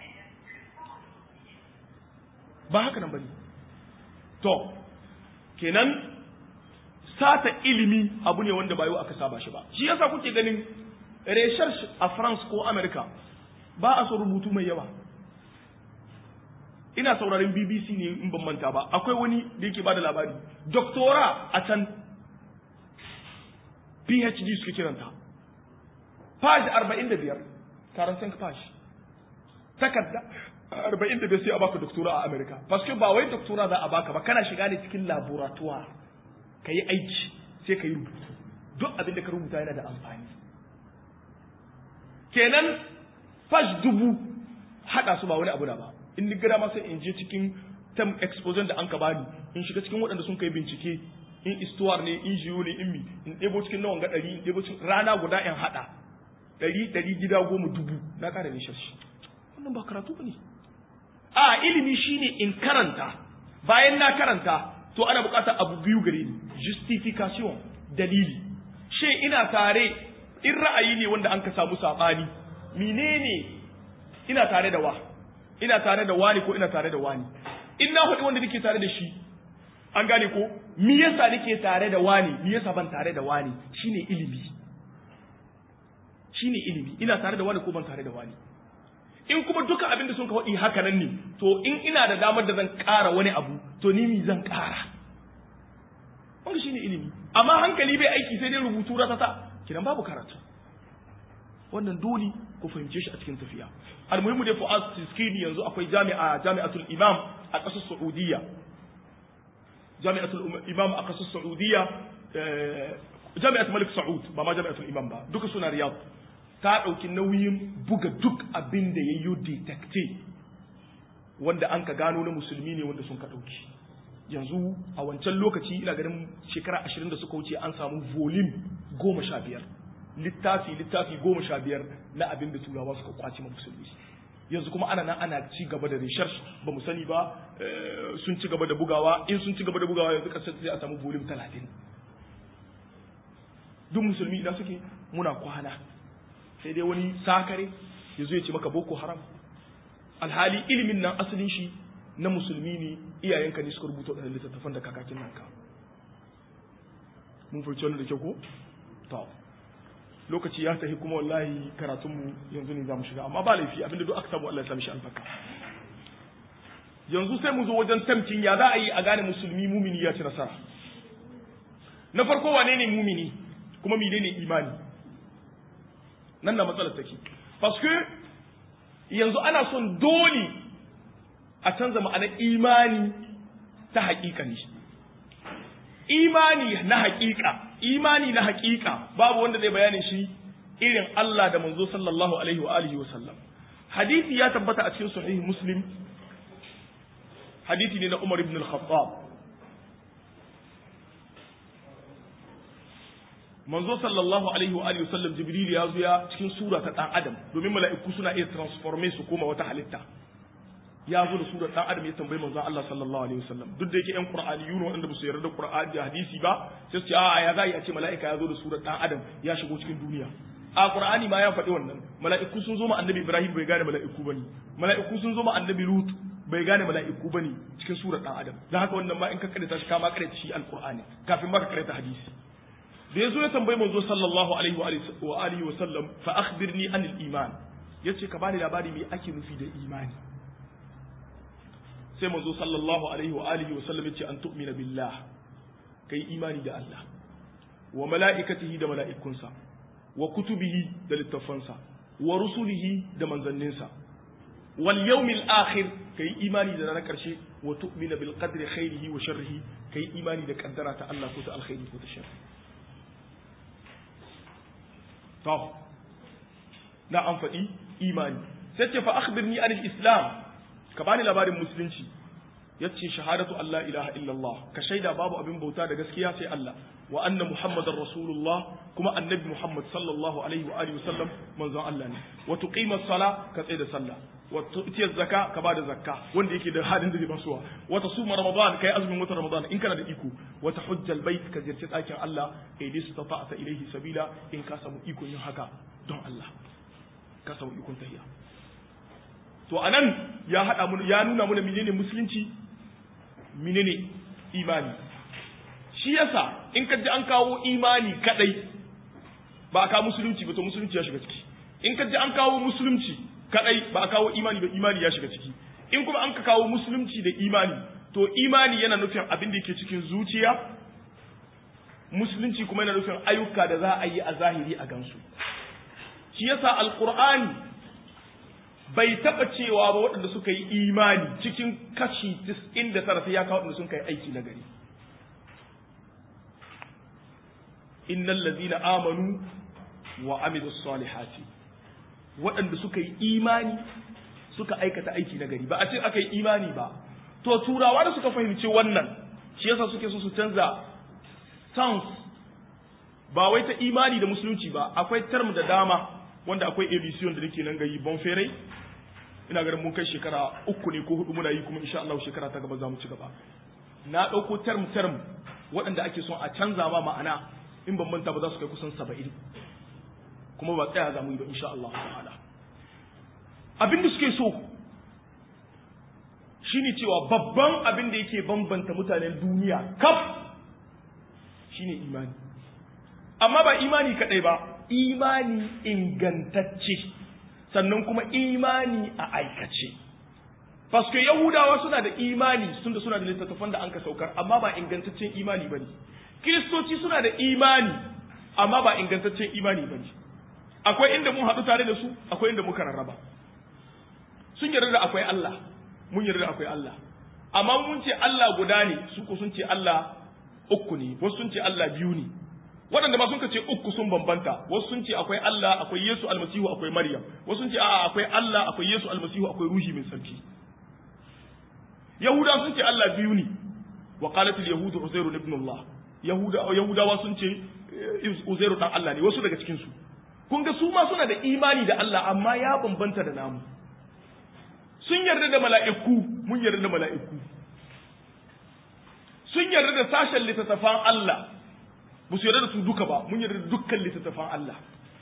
ba haka nan bane to kenan sata ilimi abu ne wanda ba yau aka saba shi ba shi yasa kuke ganin research a France ko America ba a so rubutu mai yawa ina sauraron BBC ne in ban manta ba akwai wani da yake bada labari doktora a can PhD suke kiranta page 45 karantan page takarda 45 sai a baka doktora a America paske ba wai doktora za a baka ba kana shiga ne cikin laboratoire ka yi aiki sai ka yi rubutu duk abin da ka rubuta yana da amfani kenan fash dubu haɗa su ba wani abu da ba in ni gada ma sai in je cikin term exposure da an ka bani in shiga cikin waɗanda sun kai bincike in istuwar ne in jiyo ne in mi in ɗebo cikin nawan ga ɗari in ɗebo cikin rana guda in haɗa ɗari ɗari gida goma dubu na ƙara ne shashi wannan ba karatu ba ne a ilimi shine in karanta bayan na karanta to ana buƙatar abu biyu gare ni justification dalili she ina tare in ra'ayi ne wanda an ka samu saɓani menene ina tare da wa ina tare da wani ko ina tare da wani in na faɗi wanda nake tare da shi an gane ko me yasa nake tare da wani me yasa ban tare da wani shine ilimi shine ilimi ina tare da wani ko ban tare da wani in kuma duka abin da sun ka faɗi haka nan ne to in ina da damar da zan ƙara wani abu to ni mi zan ƙara wanda shine ilimi amma hankali bai aiki sai dai rubutu ratata kidan babu karatu wannan dole ku fahimce shi a cikin tafiya almuhimu dai fu'ad tiskini yanzu akwai jami'a jami'atul imam a ƙasar saudiya jami'atul imam a ƙasar saudiya jami'atul malik saud ba ma jami'atul imam ba duka suna riyad ta ɗauki nauyin buga duk abin da ya yi detecte wanda an ka gano na musulmi ne wanda sun ka ɗauki yanzu a wancan lokaci ina ganin shekara ashirin da suka wuce an samu volume goma sha biyar littafi littafi goma sha biyar na abin da turawa suka kwace ma musulmi yanzu kuma ana nan ana ci gaba da research ba mu sani ba sun ci gaba da bugawa in sun ci gaba da bugawa yanzu kasar sai a samu volume talatin duk musulmi idan suke muna kwana sai dai wani sakare ya zo ya ce maka boko haram alhali ilimin nan asalin shi na musulmi ne iyayenka ne suka rubuta waɗannan littattafan da kakakin nan ka mun fahimci wannan da kyau ko to lokaci ya tafi kuma wallahi karatunmu yanzu ne za mu shiga amma ba laifi abinda duk aka samu Allah ya sami shi albarka yanzu sai mu zo wajen tamkin ya za a yi a gane musulmi mumini ya ci nasara na farko wane ne mumini kuma mene ne imani nan na matsalar take parce que yanzu ana son dole a canza ma'anar imani ta haƙiƙa ne imani na haƙiƙa imani na haƙiƙa babu wanda zai bayanin shi irin Allah da manzo sallallahu alaihi wa alihi wa sallam hadisi ya tabbata a cikin sahih muslim hadisi ne na Umar ibn al-Khattab manzo sallallahu alaihi wa alihi wa sallam jibril ya zo ya cikin sura ta dan adam domin mala'iku suna iya transforme su koma wata halitta ya zo da surar dan adam ya tambayi manzon Allah sallallahu alaihi wasallam duk da yake yan qur'aniyun wanda ba su yarda da qur'ani da hadisi ba sai su ce a ya zai a ce mala'ika ya zo da surar dan adam ya shigo cikin duniya a qur'ani ma ya faɗi wannan mala'iku sun zo ma annabi ibrahim bai gane mala'iku bane mala'iku sun zo ma annabi lut bai gane mala'iku bane cikin surar dan adam dan haka wannan ma in ka karanta shi ka ma karanta shi alqur'ani kafin ma ka karanta hadisi da yazo ya tambayi manzo sallallahu alaihi wa alihi wa sallam fa akhbirni anil iman yace ka bani labari me ake nufi da imani sai manzo sallallahu alaihi wa alihi wa sallam yace an tu'mina billah kai imani da Allah wa mala'ikatihi da mala'ikunsa wa kutubihi da littafansa wa rusulihi da manzanninsa wal yawmil akhir kai imani da ranar karshe wa tu'mina bil qadri khairihi wa sharrihi kai imani da kaddara ta Allah ko ta alkhairi ko ta sharri to na an faɗi imani sai ce fa akhbirni anil islam ka bani labarin musulunci yace shahadatu Allah ilaha illallah ka shaida babu abin bauta da gaskiya sai Allah wa anna muhammadar rasulullah kuma annabi muhammad sallallahu alaihi wa alihi wasallam manzon Allah ne wa tuqima sala ka tsaya da sallah wa tu'ti zakka ka bada zakka wanda yake da halin da zai basuwa wa tasuma ramadan kai azumin wata ramadan in kana da iko wa tahujjal bait ka ziyarci ɗakin Allah idis tata'ta ilaihi sabila in ka samu iko yin haka don Allah ka samu ikon tahiyya to anan ya hada mu ya nuna mana menene musulunci menene imani shi yasa in ka ji an kawo imani kadai ba a kawo musulunci ba to musulunci ya shiga ciki in ka ji an kawo musulunci kadai ba a kawo imani ba imani ya shiga ciki in kuma an ka kawo musulunci da imani to imani yana nufin abin da yake cikin zuciya musulunci kuma yana nufin ayyuka da za a yi a zahiri a gansu shi yasa alqur'ani bai taba cewa ba waɗanda suka yi imani cikin kashi 99 sai ya kawo waɗanda sun kai aiki na gari innal ladina amanu wa amilus salihati waɗanda suka yi imani suka aikata aiki na gari ba a ce aka yi imani ba to turawa da suka fahimci wannan shi yasa suke so su canza sans ba wai ta imani da musulunci ba akwai term da dama wanda akwai edition da nake nan gayi bon fere ina ganin mun kai shekara uku ne ko hudu muna yi kuma insha Allah shekara ta gaba za mu ci gaba na ɗauko term term waɗanda ake son a canza ma ma'ana in ban manta ba za su kai kusan saba'in kuma ba tsaya za mu yi ba insha Allah ta'ala abin da suke so shine cewa babban abin da yake bambanta mutanen duniya kaf shine imani amma ba imani kadai ba imani ingantacce sannan kuma imani a aikace Paske Yahudawa suna da imani sun da suna da littattafan da an ka saukar amma ba ingantaccen imani bane Kiristoci suna da imani amma ba ingantaccen imani bane akwai inda mun haɗu tare da su akwai inda muka rarraba sun yarda da akwai Allah mun yarda da akwai Allah amma mun ce Allah guda ne su ko sun ce Allah uku ne wasu sun ce Allah biyu ne waɗanda ba sun ce uku sun bambanta wasu sun ce akwai Allah akwai Yesu almasihu akwai Maryam wasu sun ce a'a akwai Allah akwai Yesu almasihu akwai ruhi mai sarki Yahuda sun ce Allah biyu ne wa qalat al yahud uzair ibn Allah yahuda yahudawa sun ce uzairu dan Allah ne wasu daga cikin su kun ga su ma suna da imani da Allah amma ya bambanta da namu sun yarda da mala'iku mun yarda da mala'iku sun yarda da sashen littattafan Allah ba su yarda da su duka ba mun yarda da dukkan littattafan Allah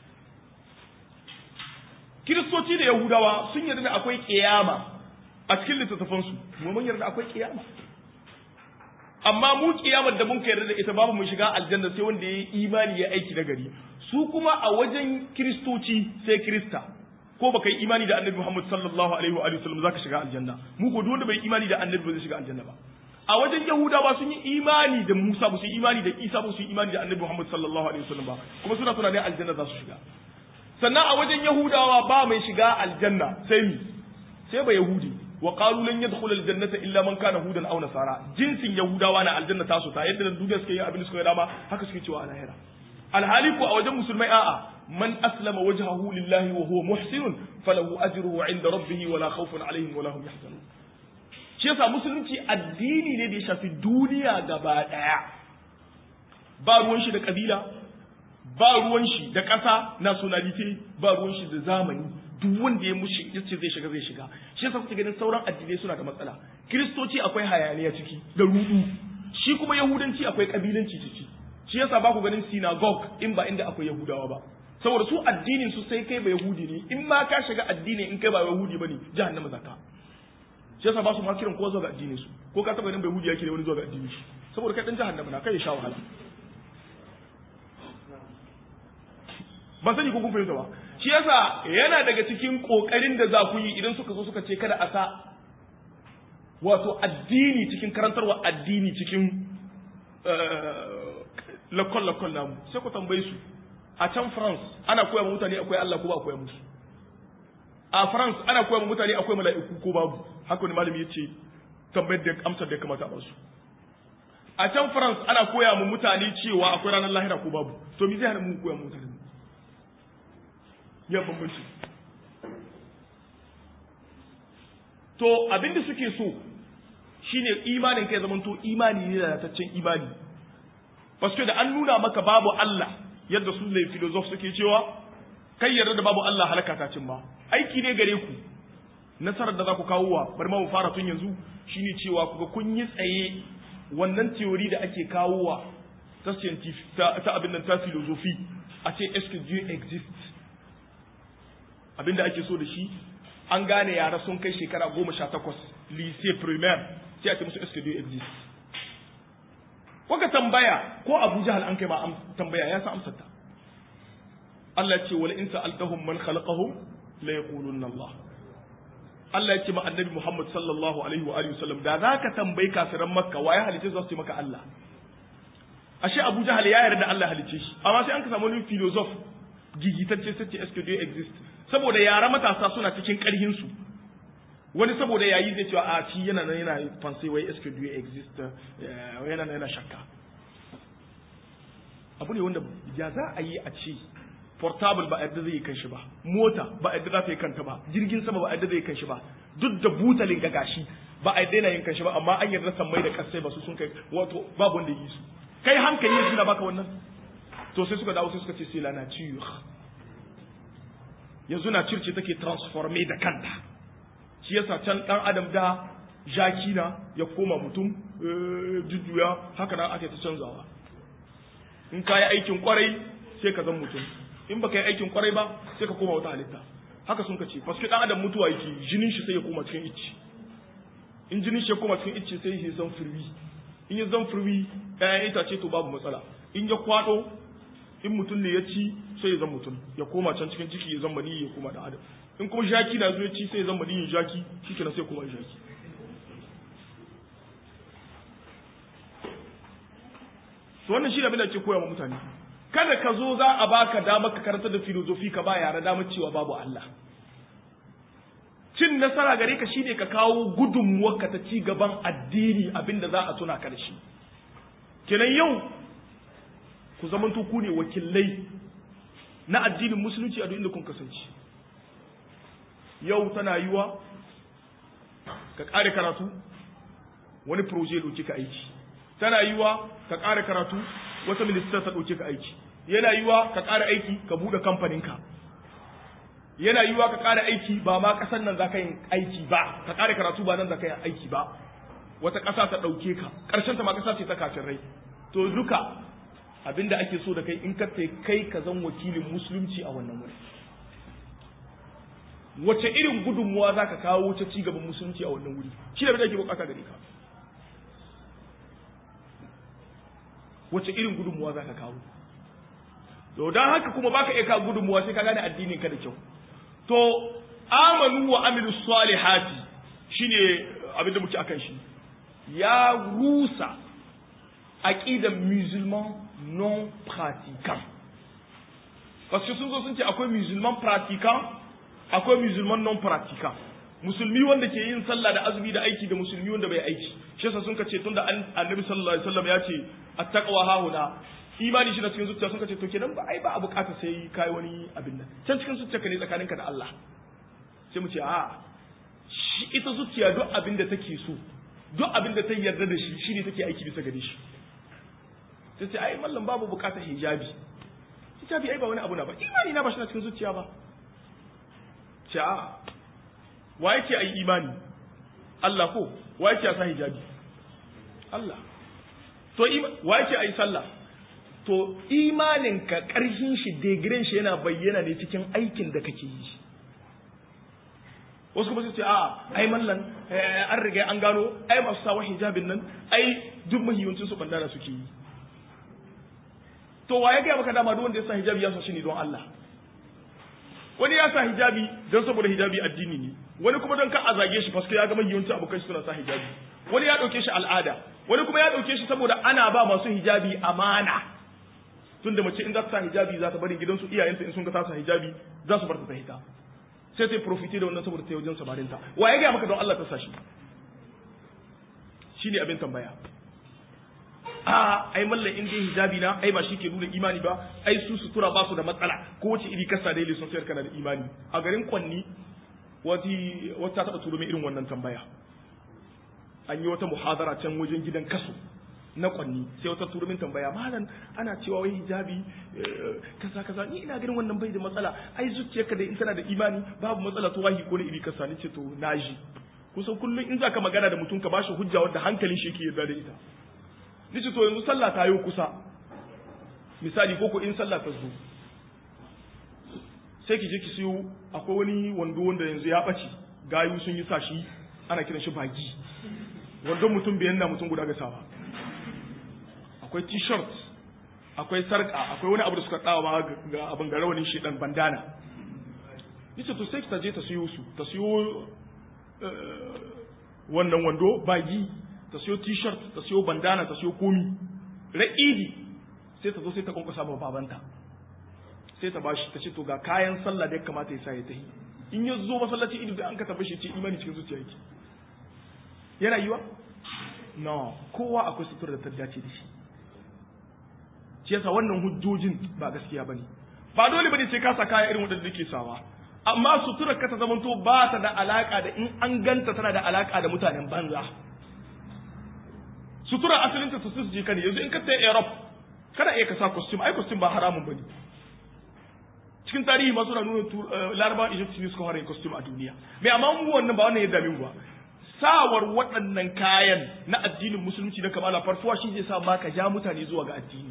kiristoci da yahudawa sun yarda da akwai kiyama a cikin littattafansu mu mun yarda akwai kiyama amma mu kiyamar da mun yarda da ita babu mu shiga aljanna sai wanda yayi imani ya aiki da gari su kuma a wajen kiristoci sai kirista ko baka yi imani da annabi Muhammad sallallahu alaihi wa alihi wasallam zaka shiga aljanna mu ko duk wanda bai imani da annabi ba zai shiga aljanna ba a wajen yahudawa sun yi imani da Musa ba su yi imani da Isa ba su yi imani da annabi Muhammad sallallahu alaihi wasallam ba kuma suna tunanin aljanna za su shiga sannan a wajen yahudawa ba mai shiga aljanna sai mi sai ba yahudi wa qalu lan yadkhul aljannata illa man kana hudan aw nasara jinsin yahudawa na aljanna ta su ta yadda duniya suke yi abin da suka yi dama haka suke cewa a lahira alhali ko a wajen musulmai a'a man aslama wajhahu lillahi wa huwa muhsinun falahu ajruhu 'inda rabbih wa la khawfun 'alayhim wa la hum yahzanun shi yasa musulunci addini ne da ya shafi duniya gaba daya ba ruwan shi da kabila ba ruwan shi da ƙasa nationality ba ruwan shi da zamani duk wanda ya mushi yace zai shiga zai shiga shi yasa kuke ganin sauran addinai suna da matsala kiristoci akwai hayaniya ciki da rudu shi kuma yahudanci akwai kabilanci ciki shi yasa ba ku ganin synagogue in ba inda akwai yahudawa ba saboda su addinin su sai kai ba yahudi ne in ma ka shiga addini in kai ba yahudi bane jahannama zaka shi yasa ba su ma kiran kowa zuwa ga addinin su ko ka taba ganin ba yahudi yake da wani zuwa ga addinin shi saboda kai dan jahannama na kai ya sha wahala ban sani ko kun fahimta ba shi yasa yana daga cikin kokarin da za ku yi idan suka zo suka ce kada a sa wato addini cikin karantarwa addini cikin lakon lakon namu sai ku tambaye su a can France ana koya ma mutane akwai Allah ko ba koya musu a France ana koya ma mutane akwai mala'iku ko babu haka wani malami yace tambayar da amsar da ya kamata a basu a can France ana koya ma mutane cewa akwai ranar lahira ko babu to me zai hana mu koya ma mutane ya bambanci to abinda suke so shine imanin kai zaman to imani ne da taccen imani paske da an nuna maka babu Allah yadda su ne filosof suke cewa kai yarda da babu Allah halaka ta cin ba aiki ne gare ku nasarar da za ku kawo wa bari ma mu fara tun yanzu shine cewa kuga kun yi tsaye wannan theory da ake kawo wa ta scientific ta, ta abin nan ta philosophy a ce est-ce que Dieu existe abinda ake so da shi an gane yara sun kai shekara goma sha takwas lycée primaire sai a ce musu est-ce exist Kuka tambaya ko Abu Jahal an kai ma tambaya ya san amsar ta Allah ce wala in sa'altahum man khalaqahum la yaqulunna Allah Allah ya ce ma annabi Muhammad sallallahu alaihi wa alihi wasallam da zaka tambayi kafiran Makka waye halice za su ce maka Allah ashe Abu Jahal ya yarda Allah halice shi amma sai an ka samu wani philosophe gigitacce sai ce est-ce exist saboda yara matasa suna cikin ƙarhin su wani saboda yayi zai cewa a ci yana nan yana fancy wai est-ce exist yana nan yana shakka abu ne wanda ya za a yi a ce portable ba a yadda zai yi kanshi ba mota ba a yadda za ta yi kanta ba jirgin sama ba a yadda zai yi kanshi ba duk da butalin ga gashi ba a yadda yana yin kanshi ba amma an yarda sammai da kasai ba su sun kai wato babu wanda yi su kai hankali ne suna baka wannan to sai suka dawo sai suka ce c'est la nature yanzu na circe take transforme da kanta shi yasa can dan adam da jaki na ya koma mutum jujjuya haka nan ake ta canzawa in ka yi aikin kwarai sai ka zan mutum in baka yi aikin kwarai ba sai ka koma wata halitta haka sun ka ce paske dan adam mutuwa yake jinin shi sai ya koma cikin icci in jinin shi ya koma cikin icci sai ya zan furwi in ya zan furwi ɗayan itace to babu matsala in ya kwado in mutum ne ya ci sai ya zan mutum ya koma can cikin ciki ya zan mani ya koma da adam in kuma jaki na zo ya ci sai ya zan mani jaki shikenan sai koma jaki to wannan shi abin da ke koya wa mutane kada ka zo za a baka damar ka karanta da filozofi ka ba yara damar cewa babu Allah cin nasara gare ka shine ka kawo gudunmuwarka ta ci gaban addini abinda za a tuna ka da shi kenan yau ku zamanto ku ne wakilai na addinin musulunci a duk inda kun kasance yau tana yiwa ka kare karatu wani proje doki ka aiki tana yiwa ka ƙara karatu wata minista ta ɗauke ka aiki yana yiwa ka ƙara aiki ka buɗe kamfaninka yana yiwa ka ƙara aiki ba ma ƙasar nan za ka yin aiki ba ka ƙara karatu ba nan za ka yin aiki ba wata ƙasa ta ɗauke ka ƙarshen ta ma ƙasa ce ta kafin rai to duka abinda ake so da kai in ka kai ka zan wakilin musulunci a wannan wuri wace irin gudunmuwa za ka kawo wace ci gaban musulunci a wannan wuri shi da ake bukata gare ka wace irin gudunmuwa za ka kawo to don haka kuma baka iya kawo gudunmuwa sai ka gane addinin ka da kyau to amanu wa amilu salihati shine abin da muke akan shi ya rusa aqidan musulman non pratiquant parce que sun zo sun ce akwai musulman pratiquant akwai musulman non pratiquant musulmi wanda ke yin sallah da azumi da aiki da musulmi wanda bai aiki shi yasa sun ka ce tunda annabi sallallahu alaihi wasallam ya ce attaqwa hahuna imani shi na cikin zuciya sun ka ce to kenan ba ai ba a bukata sai kai wani abin nan can cikin zuciya ka ne tsakaninka da Allah sai mu ce a shi ita zuciya duk abin da take so duk abin da ta yarda da shi shine take aiki bisa gare shi sai ce ai mallam babu bukatar hijabi hijabi ai ba wani abu na ba imani na ba shi na cikin zuciya ba ce a wa yake ai imani Allah ko wa yake sa hijabi Allah to wa yake ai sallah to imanin ka karhin shi degiren shi yana bayyana ne cikin aikin da kake yi wasu kuma su ce a ai mallan an riga an gano ai masu sawa hijabin nan ai duk mahiyancin su bandana suke yi to wa ya gaya maka dama duk wanda ya sa hijabi ya sa shi ne don Allah wani ya sa hijabi don saboda hijabi addini ne wani kuma don ka a zage shi paske ya ga mahiyancin abokan suna sa hijabi wani ya dauke shi al'ada wani kuma ya dauke shi saboda ana ba masu hijabi amana tunda mace in za ta sa hijabi za ta bari gidansu iyayenta in sun ga ta sa hijabi za su bar ta hita sai ta yi profiti da wannan saboda ta yi wajen samarinta wa ya gaya maka don Allah ta sa shi shi ne abin tambaya a ai mallan in dai hijabi na ai ba shi ke nuna imani ba ai su sutura ba su da matsala ko wace iri kasa dai sun sayar kana da imani a garin kwanni wati wata taba turo mai irin wannan tambaya an yi wata muhadara can wajen gidan kaso na kwanni sai wata turo min tambaya malam ana cewa wai hijabi kaza kaza ni ina ganin wannan bai da matsala ai zuciyarka da in tana da imani babu matsala to wahi ko ne iri kasa ni ce to naji kusan kullum in zaka magana da mutum ka bashi hujja wadda hankalin shi yake yarda da ita nace to yanzu sallah ta yi kusa misali ko ko in sallah ta zo sai ki je ki siyo akwai wani wando wanda yanzu ya ɓace gayu sun yi sa shi ana kiran shi bagi wandon mutum biyan na mutum guda ga sawa akwai t-shirt akwai sarka akwai wani abu da suka tsawa ga abin ga rawanin shi dan bandana nace to sai ta je ta siyo su ta siyo wannan wando bagi ta siyo t-shirt ta siyo bandana ta siyo komi ra'idi sai ta zo sai ta kwankwasa ma babanta sai ta bashi ta ce to ga kayan sallah da ya kamata ya sa ya tahi in ya zo masallaci ido da an ka tabbashi ce imani cikin zuciya yake yana yiwa no kowa akwai sutura da ta dace da shi shi yasa wannan hujjojin ba gaskiya bane ba dole bane sai ka sa kaya irin wadanda ke sawa amma suturar ka ta zamanto ba ta da alaka da in an ganta tana da alaka da mutanen banza sutura asalin ta su je ka ne yanzu in ka tayi Europe kada iya ka sa costume ai costume ba haramun bane cikin tarihi ma suna nuna laraba Egypt ne suka fara yin costume a duniya mai amma mu wannan ba wannan ya dame mu ba sawar waɗannan kayan na addinin musulunci na kamala farfuwa shi zai sa ma ka ja mutane zuwa ga addini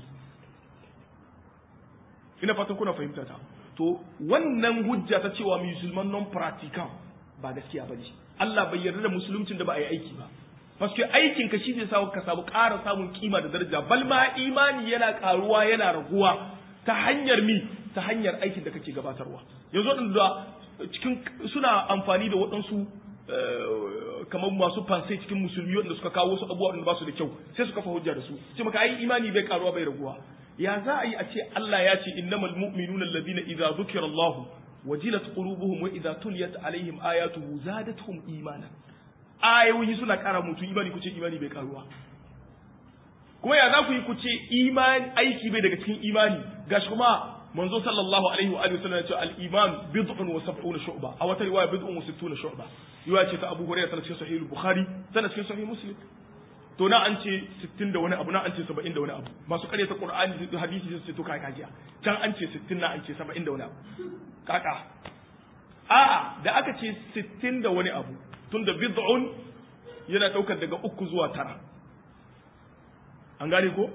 ina fatan kuna fahimta ta to wannan hujja ta cewa musulman non practical ba gaskiya ba ne Allah bai yarda da musuluncin da ba a yi aiki ba Paske aikin ka shi zai sa ka samu ƙara samun kima da daraja bal ma imani yana ƙaruwa yana raguwa ta hanyar mi ta hanyar aikin da kake gabatarwa yanzu waɗanda cikin suna amfani da waɗansu kamar masu fansai cikin musulmi waɗanda suka kawo wasu abubuwa waɗanda ba su da kyau sai su kafa hujja da su ce maka ai imani bai ƙaruwa bai raguwa ya za a yi a ce Allah ya ce innamal mu'minuna alladhina idza dhukira Allah wajilat qulubuhum wa idza tuliyat alaihim ayatuhu zadatuhum imanan ayoyi suna ƙara mutu imani ku ce imani bai karuwa kuma ya za ku yi ku ce imani aiki bai daga cikin imani gashi kuma manzo sallallahu alaihi wa alihi wasallam ya ce al-iman bid'un wa sab'una shu'ba a wata riwaya bid'un wa sittuna shu'ba riwaya ce ta Abu Hurairah tana cikin sahih al-Bukhari tana cikin sahih Muslim to na an ce 60 da wani abu na an ce 70 da wani abu masu karyata qur'ani da hadisi sai to kai kajiya can an ce 60 na an ce 70 da wani abu kaka a'a da aka ce 60 da wani abu tunda bid'un yana daukar daga uku zuwa tara an gane ko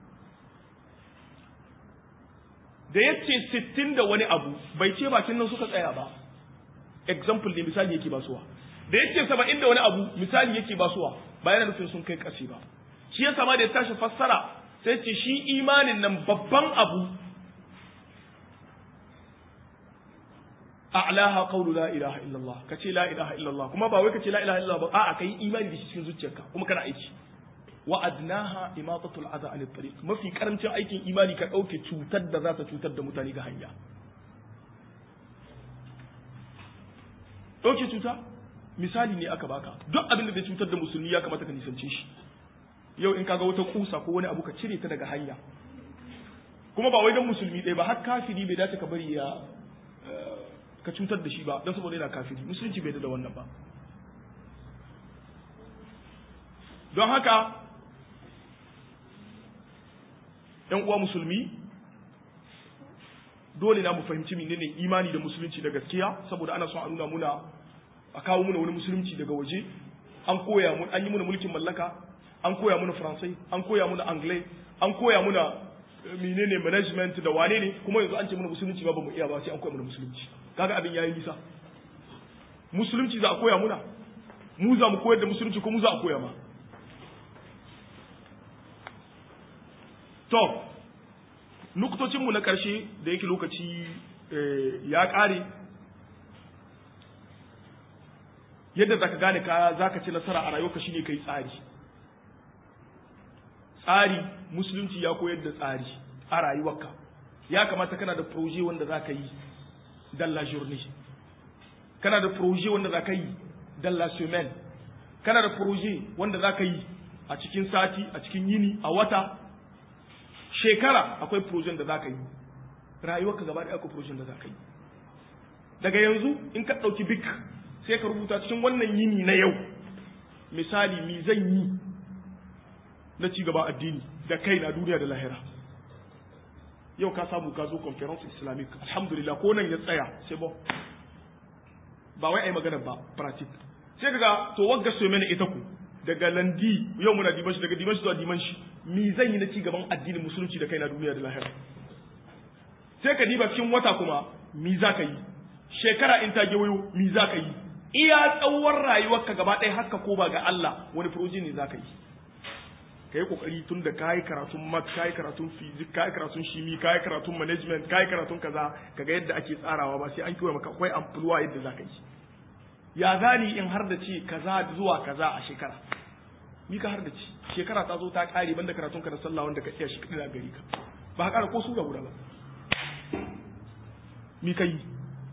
da ya ce 60 da wani abu bai ce bakin nan suka tsaya ba example ne misali yake basuwa da ya ce 70 da wani abu misali yake basuwa ba yana nufin sun kai ƙasi ba shi ya sama da ya tashi fassara sai ce shi imanin nan babban abu a'laha qawlu la ilaha illallah kace la ilaha illallah kuma ba wai kace la ilaha illallah ba a'a kai imani da shi cikin zuciyarka kuma kana aiki wa adnaha imatatu al'adha an tariq mafi karancin aikin imani ka dauke cutar da za ta cutar da mutane ga hanya dauke cuta misali ne aka baka duk abin da zai cutar da musulmi ya kamata ka nisance shi yau in kaga wata kusa ko wani abu ka cire ta daga hanya kuma ba wai dan musulmi ɗaya ba har kafiri bai dace ka bari ya ka cutar da shi ba don saboda yana kafiri musulunci bai da wannan ba don haka ‘yan uwa musulmi dole na mu fahimci menene imani da musulunci da gaskiya saboda ana son a nuna muna a kawo muna wani musulunci daga waje an koya mun an yi muna mulkin mallaka an koya muna faransai an koya muna anglais an koya muna menene management da wane ne kuma yanzu an ce muna musulunci ba mu iya ba sai an koya muna musulunci kaga abin yayi nisa musulunci za a koya muna mu za mu koyar da musulunci ko mu za a koya ma to nuktocin mu na karshe da yake lokaci ya kare yadda zaka gane ka zaka ci nasara a rayuwarka shine kai tsari tsari musulunci ya koyar da tsari a rayuwarka ya kamata kana da proje wanda zaka yi dans la journée kana da projet wanda za ka yi dans la semaine kana da projet wanda za ka yi a cikin sati a cikin yini a wata shekara akwai projet da za ka yi rayuwarka gaba ɗaya akwai projet da za ka yi daga yanzu in ka ɗauki bik sai ka rubuta cikin wannan yini na yau misali mi zan yi na ci gaba addini da kai na duniya da lahira yau ka samu ka zo conference islamic alhamdulillah ko nan ya tsaya sai ba ba wai ai magana ba pratik sai kaga to wagga so mene ita ku daga landi yau muna diman shi daga diman shi zuwa diman shi mi zan yi na ci gaban addinin musulunci da kai na duniya da lahira sai ka diba cikin wata kuma mi za ka yi shekara in ta gewayo mi za ka yi iya tsawon rayuwarka gaba ɗaya haka ko ba ga Allah wani furoji ne za ka yi ka yi kokari tun da ka yi karatun mat ka yi karatun fizik ka yi karatun shimi ka yi karatun management ka yi karatun kaza kaga yadda ake tsarawa ba sai an kiwa maka akwai amfuluwa yadda za ka yi ya gani in har da ce kaza zuwa kaza a shekara ni ka har da ce shekara ta zo ta kare banda karatun ka da sallah wanda ka iya shi kadai gari ka ba ka kara ko sura guda ba mi ka yi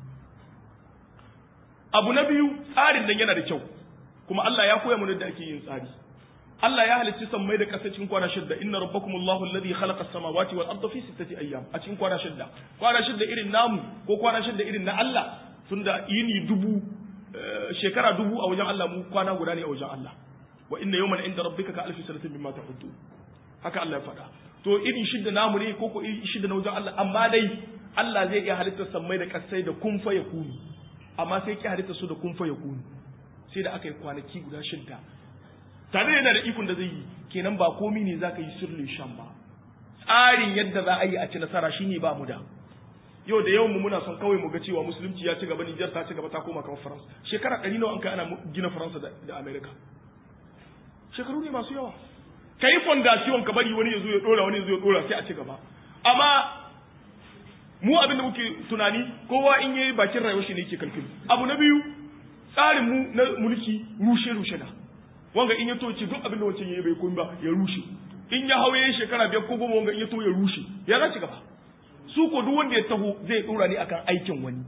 abu na biyu tsarin nan yana da kyau kuma Allah ya koya mana da ake yin tsari Allah ya halicci sammai da ƙasa cikin kwana shidda inna rabbakum Allahu alladhi khalaqa as-samawati wal arda fi sittati ayyam a cikin kwana shidda kwana shidda irin namu ko kwana shidda irin na Allah tunda yini dubu shekara dubu a wajen Allah mu kwana guda ne a wajen Allah wa inna yawman inda rabbika ka alfi sanatin mimma ta'uddu haka Allah ya faɗa to irin shidda namu ne ko ko irin shidda na wajen Allah amma dai Allah zai iya halittar sammai da ƙasai da kun fa yakunu amma sai ki halitta su da kun fa yakunu sai da aka yi kwanaki guda shidda tare yana da ikon da zai yi kenan ba komi ne za ka yi sirrin shan ba tsarin yadda za a yi a ci nasara shine ba mu da yau da yawan mu muna son kawai mu ga cewa musulunci ya ci gaba Nijar ta ci gaba ta koma kamar Faransa shekara ɗari nawa an kai ana gina Faransa da Amerika shekaru ne masu yawa ka yi fondasiyon ka bari wani ya zo ya ɗora wani ya zo ya ɗora sai a ci gaba amma mu abin da muke tunani kowa in yayi bakin rayuwar shi ne yake kalkulu abu na biyu tsarin mu na mulki rushe rushe na wanga in ya to ce duk abin da wancan yayi bai koyi ba ya rushe in ya hawo yayin shekara biyar ko goma wanga in ya to ya rushe ya za ci gaba su ko duk wanda ya taho zai dora ne akan aikin wani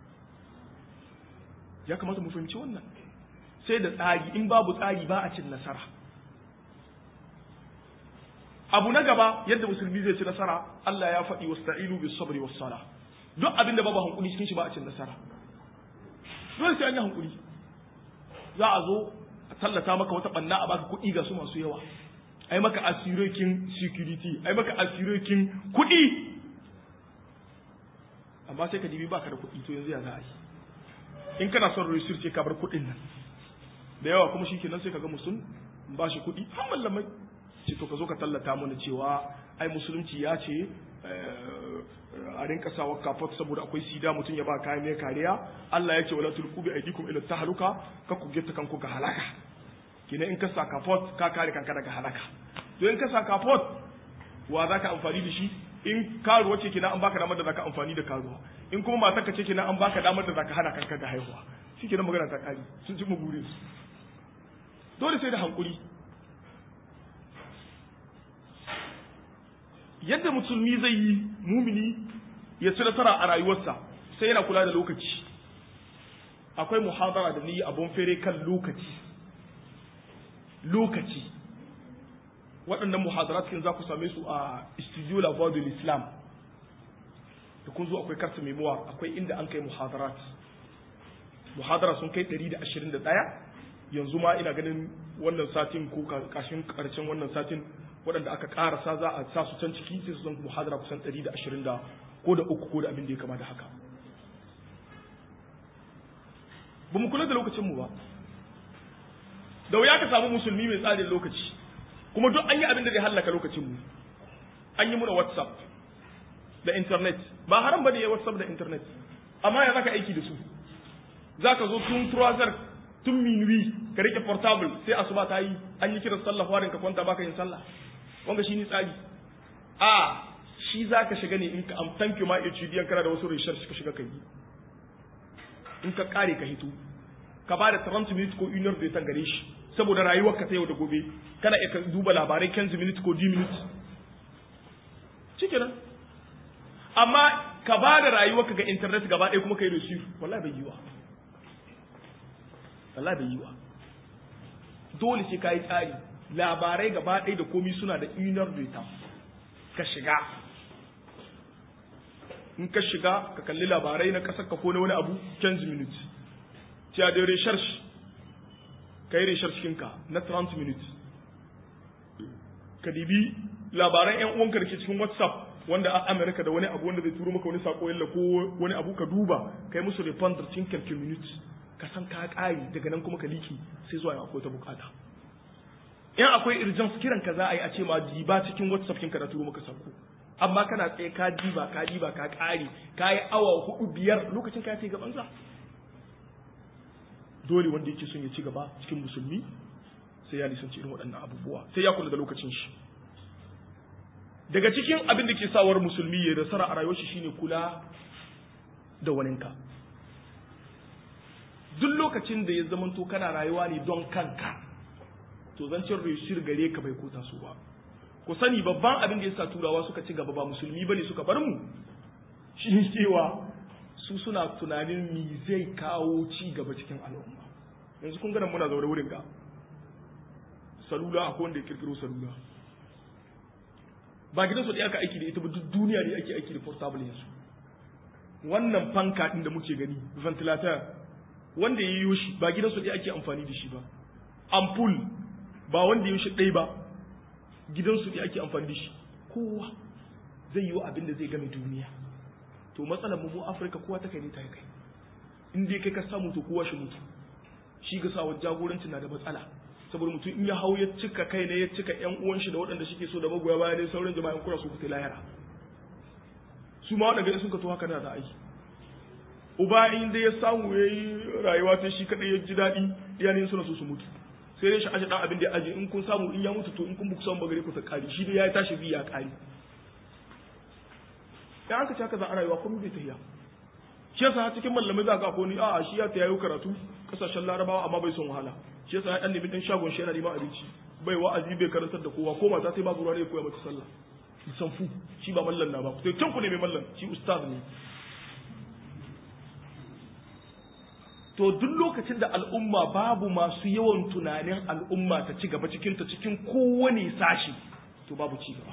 ya kamata mu fahimci wannan sai da tsari in babu tsari ba a cin nasara abu na gaba yadda musulmi zai ci nasara Allah ya faɗi wasta'inu bis sabri was sala duk abin da babu hankuli cikin shi ba a cin nasara dole sai an yi hankuli za a zo a tallata maka wata banna a baka kuɗi ga su masu yawa ai maka asirokin security ai maka asirokin kuɗi amma sai ka dibi baka da kuɗi to yanzu ya za a yi in kana son research ka bar kuɗin nan da yawa kuma shikenan sai ka ga musun ba shi kuɗi har mallamai ce to ka zo ka tallata mana cewa ai musulunci ya ce a rinka sawa kafot saboda akwai sida mutum ya ba kayan mai kariya Allah ya ce wala tulqu bi aydikum ila tahluka ka ku gita kanku ga halaka kina in ka sa kafot ka kare kanka daga halaka to in ka sa kafot wa zaka amfani da shi in karuwa ce kina an baka damar da zaka amfani da karuwa in kuma matar ka ce kina an baka damar da zaka hana kanka ga haihuwa shi kenan magana ta kare sun ci burin su dole sai da hankuri yadda musulmi zai yi mumini ya ci nasara a rayuwarsa sai yana kula da lokaci akwai muhadara da ni abun fere kan lokaci lokaci waɗannan muhadarat kin za ku same su a studio la voix de l'islam da kun zo akwai karta memoir akwai inda an kai muhadarat muhadara sun kai 121 yanzu ma ina ganin wannan satin ko kashin karshen wannan satin waɗanda aka ƙarasa za a sa su can ciki sai su zan muhadara kusan 120 da ko da uku ko da abin da ya kama da haka ba mu kula da lokacinmu ba da wuya ka samu musulmi mai tsarin lokaci kuma duk an yi abin da zai hallaka lokacinmu an yi muna whatsapp da internet ba haram ba ne ya whatsapp da internet amma ya zaka aiki da su za ka zo tun trouser tun minuwi ka rike portable sai asuba ta yi an yi kiran sallah warin ka kwanta baka yin sallah wanga shi ni tsari a shi za ka shiga ne in ka am thank you ma HDN kana da wasu research ka shiga ka yi in ka kare ka hito ka ba da 30 minutes ko 1 da ta gare shi saboda rayuwar ka ta yau da gobe kana iya duba labarai 15 minutes ko 10 minutes shikenan amma ka ba da rayuwar ka ga internet gaba ɗaya kuma ka yi receive wallahi bai yi wa wallahi bai yi wa dole sai ka yi tsari labarai gaba ɗaya da komi suna da inar data ka shiga in ka shiga ka kalli labarai na ƙasar ka ko na wani abu 15 minutes cewa da research ka yi research kinka na 30 minutes ka dibi labaran yan uwanka da ke cikin whatsapp wanda a amerika da wani abu wanda zai turo maka wani sako yalla ko wani abu ka duba ka yi musu refund cikin calcul minutes ka san ka ƙari daga nan kuma ka liki sai zuwa akwai ta bukata in akwai urgence kiran ka za a yi a ce ma diba cikin whatsapp kinka da turo maka sako amma kana tsaye ka diba ka diba ka ƙari ka yi awa hudu biyar lokacin ka ya gaban sa dole wanda yake son ya ci gaba cikin musulmi sai ya nisanci irin waɗannan abubuwa sai ya kula da lokacin shi daga cikin abin da ke sawar musulmi ya nasara a rayuwar shi shine kula da waninka duk lokacin da ya zamanto kana rayuwa ne don kanka to zancen reshir gare ka bai kota su ba ku sani babban abin da ya sa turawa suka ci gaba ba musulmi bane suka bar mu shi ne cewa su suna tunanin mi zai kawo ci gaba cikin al'umma yanzu kun gana muna zaune wurin ga salula akwai wanda ya kirkiro salula ba gidan su da aka aiki da ita ba duk duniya ne ake aiki da portable yanzu wannan fanka din da muke gani ventilator wanda ya yi shi ba gidan su da ake amfani da shi ba ampul ba wanda ya yi shi ɗai ba gidan su da ake amfani da shi kowa zai yi wa abin da zai game duniya to matsalar mu mu Afirka kowa ta kai ne ta kai in dai kai ka samu to kowa shi mutu shi ga sa jagoranci na da matsala saboda mutum in ya hau ya cika kai ne ya cika yan uwan shi da waɗanda suke so da magoya baya ne sauran jama'in kura su fita lahira su ma waɗanda sun ka to haka na da aiki uba in dai ya samu ya yi rayuwa ta shi kaɗai ya ji daɗi iyayen suna so su mutu sai dai shi aje ɗan abin da ya aje in kun samu in ya mutu to in kun buku samu bagare ku ta ƙari shi dai ya tashi biya ƙari ya aka ci haka za a rayuwa kuma bai tafiya shi yasa cikin mallamai za ka ko ni a'a shi ya ta yayo karatu kasashen larabawa amma bai son wahala shi yasa ya dan nemi dan shagon shi yana neman abinci bai wa'azi bai karantar da kowa ko mata sai babu ruwa ne koya mata sallah san fu shi ba mallan na ba sai can ku ne mai mallan shi ustaz ne to duk lokacin da al'umma babu masu yawan tunanin al'umma ta ci gaba cikin ta cikin kowane sashi to babu ci gaba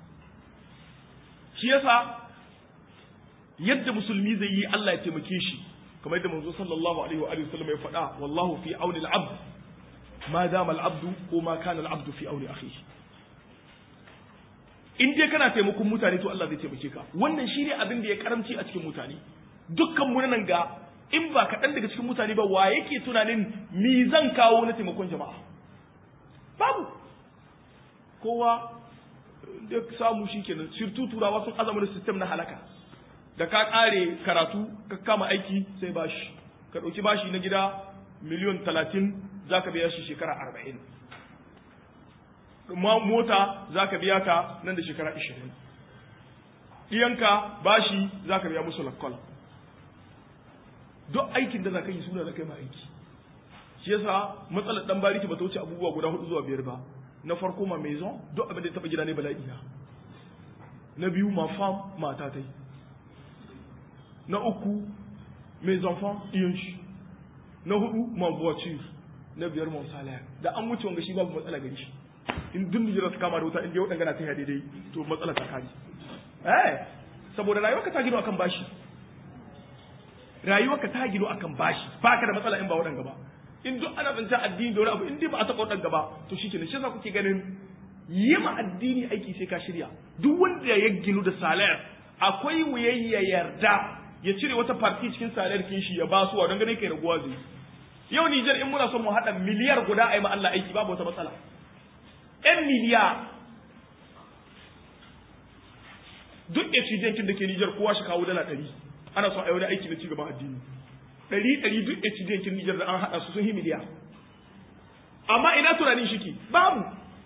shi yasa yadda musulmi zai yi Allah ya taimake shi kamar yadda manzo sallallahu alaihi wa alihi wasallam ya faɗa wallahu fi auni al-abd ma dama al-abdu ko ma kana al-abdu fi auni akhihi in dai kana taimakon mutane to Allah zai taimake ka wannan shine abin da ya karamci a cikin mutane dukkan mu nan ga in ba kaɗan daga cikin mutane ba wa yake tunanin mi zan kawo na taimakon jama'a babu kowa da samu shi kenan sirtu turawa sun azama da sistem na halaka da ka ƙare karatu ka kama aiki sai bashi ka ɗauki bashi na gida miliyon talatin za ka biya shi shekara arba'in mota za ka biya ta nan da shekara ashirin ɗiyanka bashi za ka biya musu lakwal duk aikin da za ka yi suna da kai ma aiki shi yasa matsalar dan bariki ba ta wuce abubuwa guda hudu zuwa biyar ba na farko ma maison duk abin da ya taba gida ne bala'i na na biyu ma fam mata ta yi na uku mes enfants iyon shi na hudu ma voiture na biyar mon salaire da an wuce wanga shi babu matsala gari shi in duk Nijar su kama da wuta in dai wadanga na ta daidai to matsala ta kaji eh saboda rayuwarka ta gino akan bashi rayuwarka ta gino akan bashi baka da matsala in ba wadanga ba in duk ana zancen addini da wani abu in dai ba a taɓa wadanga ba to shi kenan shi yasa kuke ganin yi ma addini aiki sai ka shirya duk wanda ya ginu da salayar akwai wuyayya yarda ya cire wata farti cikin salayar kin shi ya ba su don ganin kai raguwa zai yau Nijar in muna son mu haɗa miliyar guda a yi ma Allah aiki babu wata matsala ‘yan miliyar duk exigentin da ke Nijar kowa shi kawo dala ɗari ana son a yi wani aiki na cigaban addini ɗari ɗari duk exigentin Nijar da an haɗa su sun yi miliyar amma ina tunanin shi ki babu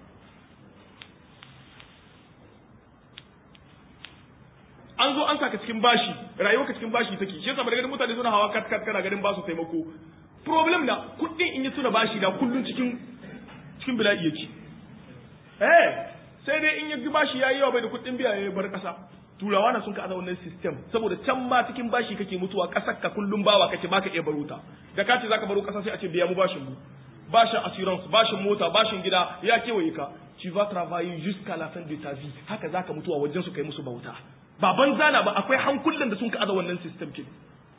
an zo an saka cikin bashi rayuwa ka cikin bashi take shi yasa ba ganin mutane suna hawa kat kat kana ganin ba su taimako problem na kuɗin in yi tuna bashi da kullun cikin cikin bala'i yake eh sai dai in ya bashi yayi yawa bai da kuɗin biya ya bar ƙasa turawa na sun ka aza wannan system saboda can ma cikin bashi kake mutuwa ƙasar ka kullum bawa kake baka iya baruta da ka ce zaka baro ƙasa sai a ce biya mu bashin mu bashin assurance bashin mota bashin gida ya kewaye ka tu vas travailler jusqu'à la fin de ta vie haka zaka mutuwa wajen su kai musu bauta ba banza na ba akwai hankulan da sun ka aza wannan system kin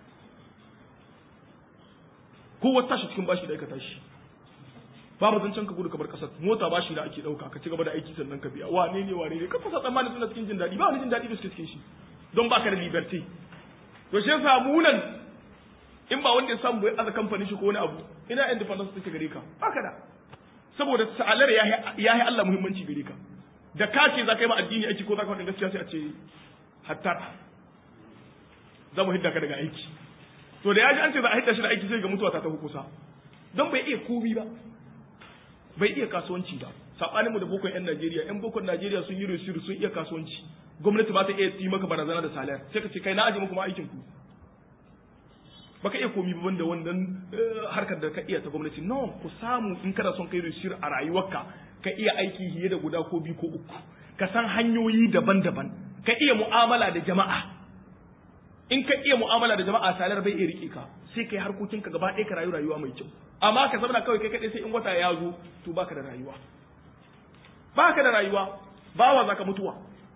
kowa tashi cikin bashi da aka tashi babu zancen ka gudu kamar kasar mota bashi da ake dauka ka ci gaba da aiki sannan ka biya wane ne wane ne ka fasa tsammani suna cikin jin daɗi ba wani jin daɗi da suke cikin shi don baka da liberty to shi yasa mu nan in ba wanda ya samu bai aza kamfanin shi ko wani abu ina independence take gare ka baka da saboda sa'alar ya yi Allah muhimmanci gare ka da ka ce za ka yi ma addini aiki ko za ka faɗin gaskiya sai a ce hatta za mu hidda ka daga aiki to da ya ji an ce za a hidda shi da aiki sai ga mutuwa ta tafi kusa don bai iya komi ba bai iya kasuwanci ba sabaninmu da bokon yan Najeriya yan bokon Najeriya sun yi resiru sun iya kasuwanci gwamnati ba ta iya yi maka barazana da salar sai ka ce kai na aje muku ma aikin ku baka iya komi ba wanda wannan harkar da ka iya ta gwamnati no ku samu in kana son kai resiru a rayuwarka ka iya aiki fiye da guda ko biyu ko uku ka san hanyoyi daban-daban ka iya mu'amala da jama'a in ka iya mu'amala da jama'a salar bai iya rike ka sai kai harkokinka gaba ɗaya ka rayu rayuwa mai kyau amma ka zama kawai kai kaɗai sai in wata ya zo to baka da rayuwa baka da rayuwa bawa zaka mutuwa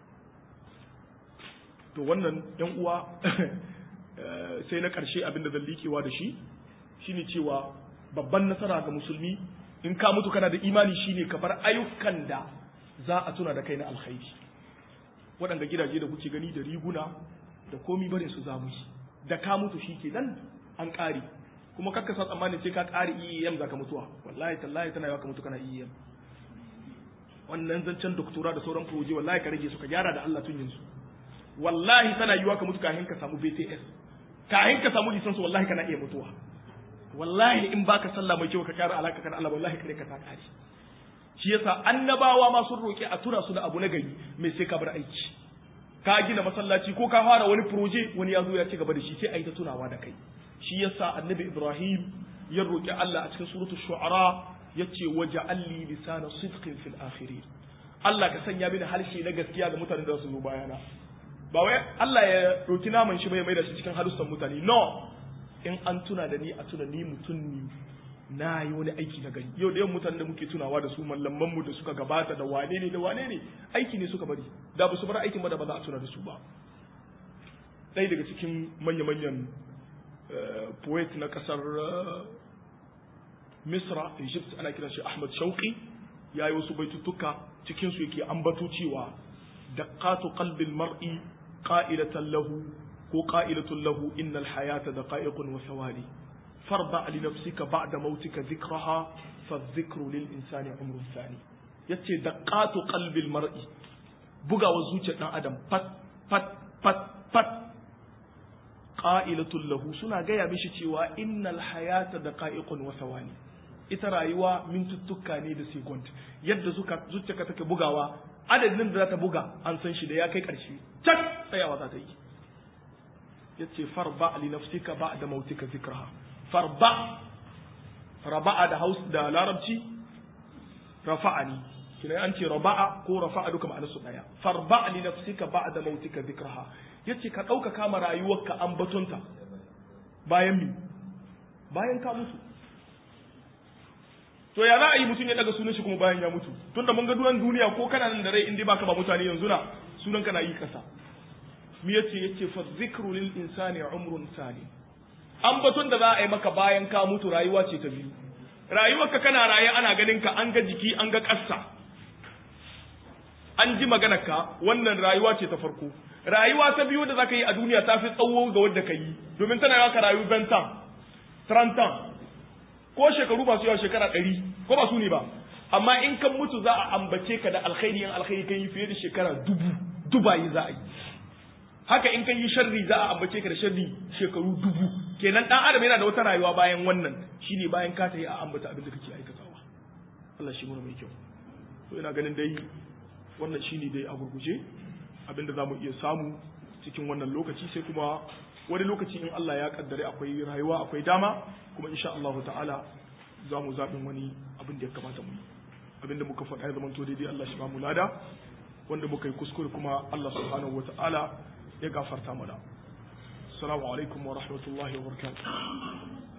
to wannan yan uwa sai na ƙarshe abin da zan liƙewa da shi shine cewa babban nasara ga musulmi in ka mutu kana da imani shine ka bar ayyukan da za a tuna da kai na alkhairi waɗanda gidaje da kuke gani da riguna da komi barin su zamu yi da ka mutu shi ke nan an ƙare kuma kakka sa tsammanin sai ka ƙare EEM za ka mutuwa wallahi tallahi tana yawa ka mutu kana EEM wannan zancen doktora da sauran proje wallahi ka rage su ka gyara da Allah tun yanzu wallahi tana yiwa ka mutu kafin ka samu BTS kafin ka samu lisansu wallahi kana iya mutuwa wallahi in baka sallah mai kyau ka kyara alaka kan Allah wallahi kare ka ta kare shi yasa annabawa ma sun roki a tura su da abu na gari mai sai ka bar aiki ka gina masallaci ko ka fara wani proje wani ya zo ya ci gaba da shi sai a yi ta tunawa da kai shi yasa annabi Ibrahim ya roki Allah a cikin suratul shu'ara yace waja'alli lisana sidqin fil akhirin Allah ka sanya mini harshe na gaskiya ga mutanen da su zo bayana ba wai Allah ya roki naman shi bai mai da shi cikin harussan mutane no in an tuna da ni a tuna ni mutum ni na yi wani aiki na gari yau da yawan mutanen da muke tunawa da su mallaman mu da suka gabata da wane ne da wane ne aiki ne suka bari da ba su bar aikin ba da ba za a tuna da su ba ɗaya daga cikin manya-manyan poet na ƙasar misra egypt ana kiran shi ahmad shauqi ya yi wasu baitutuka cikin su yake ambato cewa daqatu qalbil mar'i qa'ilatan lahu ko qa'ilatun lahu innal hayata daqa'iqun wa thawali farda li nafsika ba'da mautika dhikraha fa dhikru lil insani umrun thani yace daqatu qalbil mar'i bugawa zuciyar dan adam pat pat pat pat qa'ilatul lahu suna gaya mishi cewa innal hayata daqa'iqun wa thawani ita rayuwa mintuttuka ne da second yadda zuka zuciyarka take bugawa adadin da za ta buga an san shi da ya kai karshe tak tsayawa za ta yi yace farba li nafsika ba'da mautika zikraha farba raba'a da haus da larabci rafa'ani kina an ce raba'a ko rafa'a duka ma'anar su daya farba li nafsika ba'da mautika zikraha yace ka dauka kama rayuwarka ambatonta bayan mi bayan ka mutu to ya za a yi mutum ya daga sunan shi kuma bayan ya mutu tunda mun ga duwan duniya ko kana nan da rai in dai baka ba mutane yanzu na sunan ka na yi kasa mi yace yace fa zikru lil insani umrun sani ambaton da za a yi maka bayan ka mutu rayuwa ce ta biyu rayuwarka kana raye ana ganin ka an ga jiki an ga kassa an ji maganar ka wannan rayuwa ce ta farko rayuwa ta biyu da zaka yi a duniya ta fi tsawo ga wanda ka yi domin tana yawa ka rayu bentan trantan ko shekaru ba su yawa shekara ɗari ko ba su ne ba amma in kan mutu za a ambace ka da alkhairi yan alkhairi kan yi fiye da shekara dubu dubayi za a yi haka in kan yi sharri za a ambace ka da sharri shekaru dubu kenan dan adam yana da wata rayuwa bayan wannan shine bayan ka ta yi a ambata abin da kake aikatawa Allah shi mu mai kyau to ina ganin dai wannan shine dai a gurguje abin da za mu iya samu cikin wannan lokaci sai kuma wani lokaci in Allah ya kaddare akwai rayuwa akwai dama kuma insha Allah ta'ala za mu zaɓin wani abin da ya kamata mu abin da muka faɗa ya zama to daidai Allah shi ba mu lada wanda muka yi kuskure kuma Allah subhanahu wa ta'ala ya gafarta mana assalamu alaikum wa rahmatullahi wa barakatuh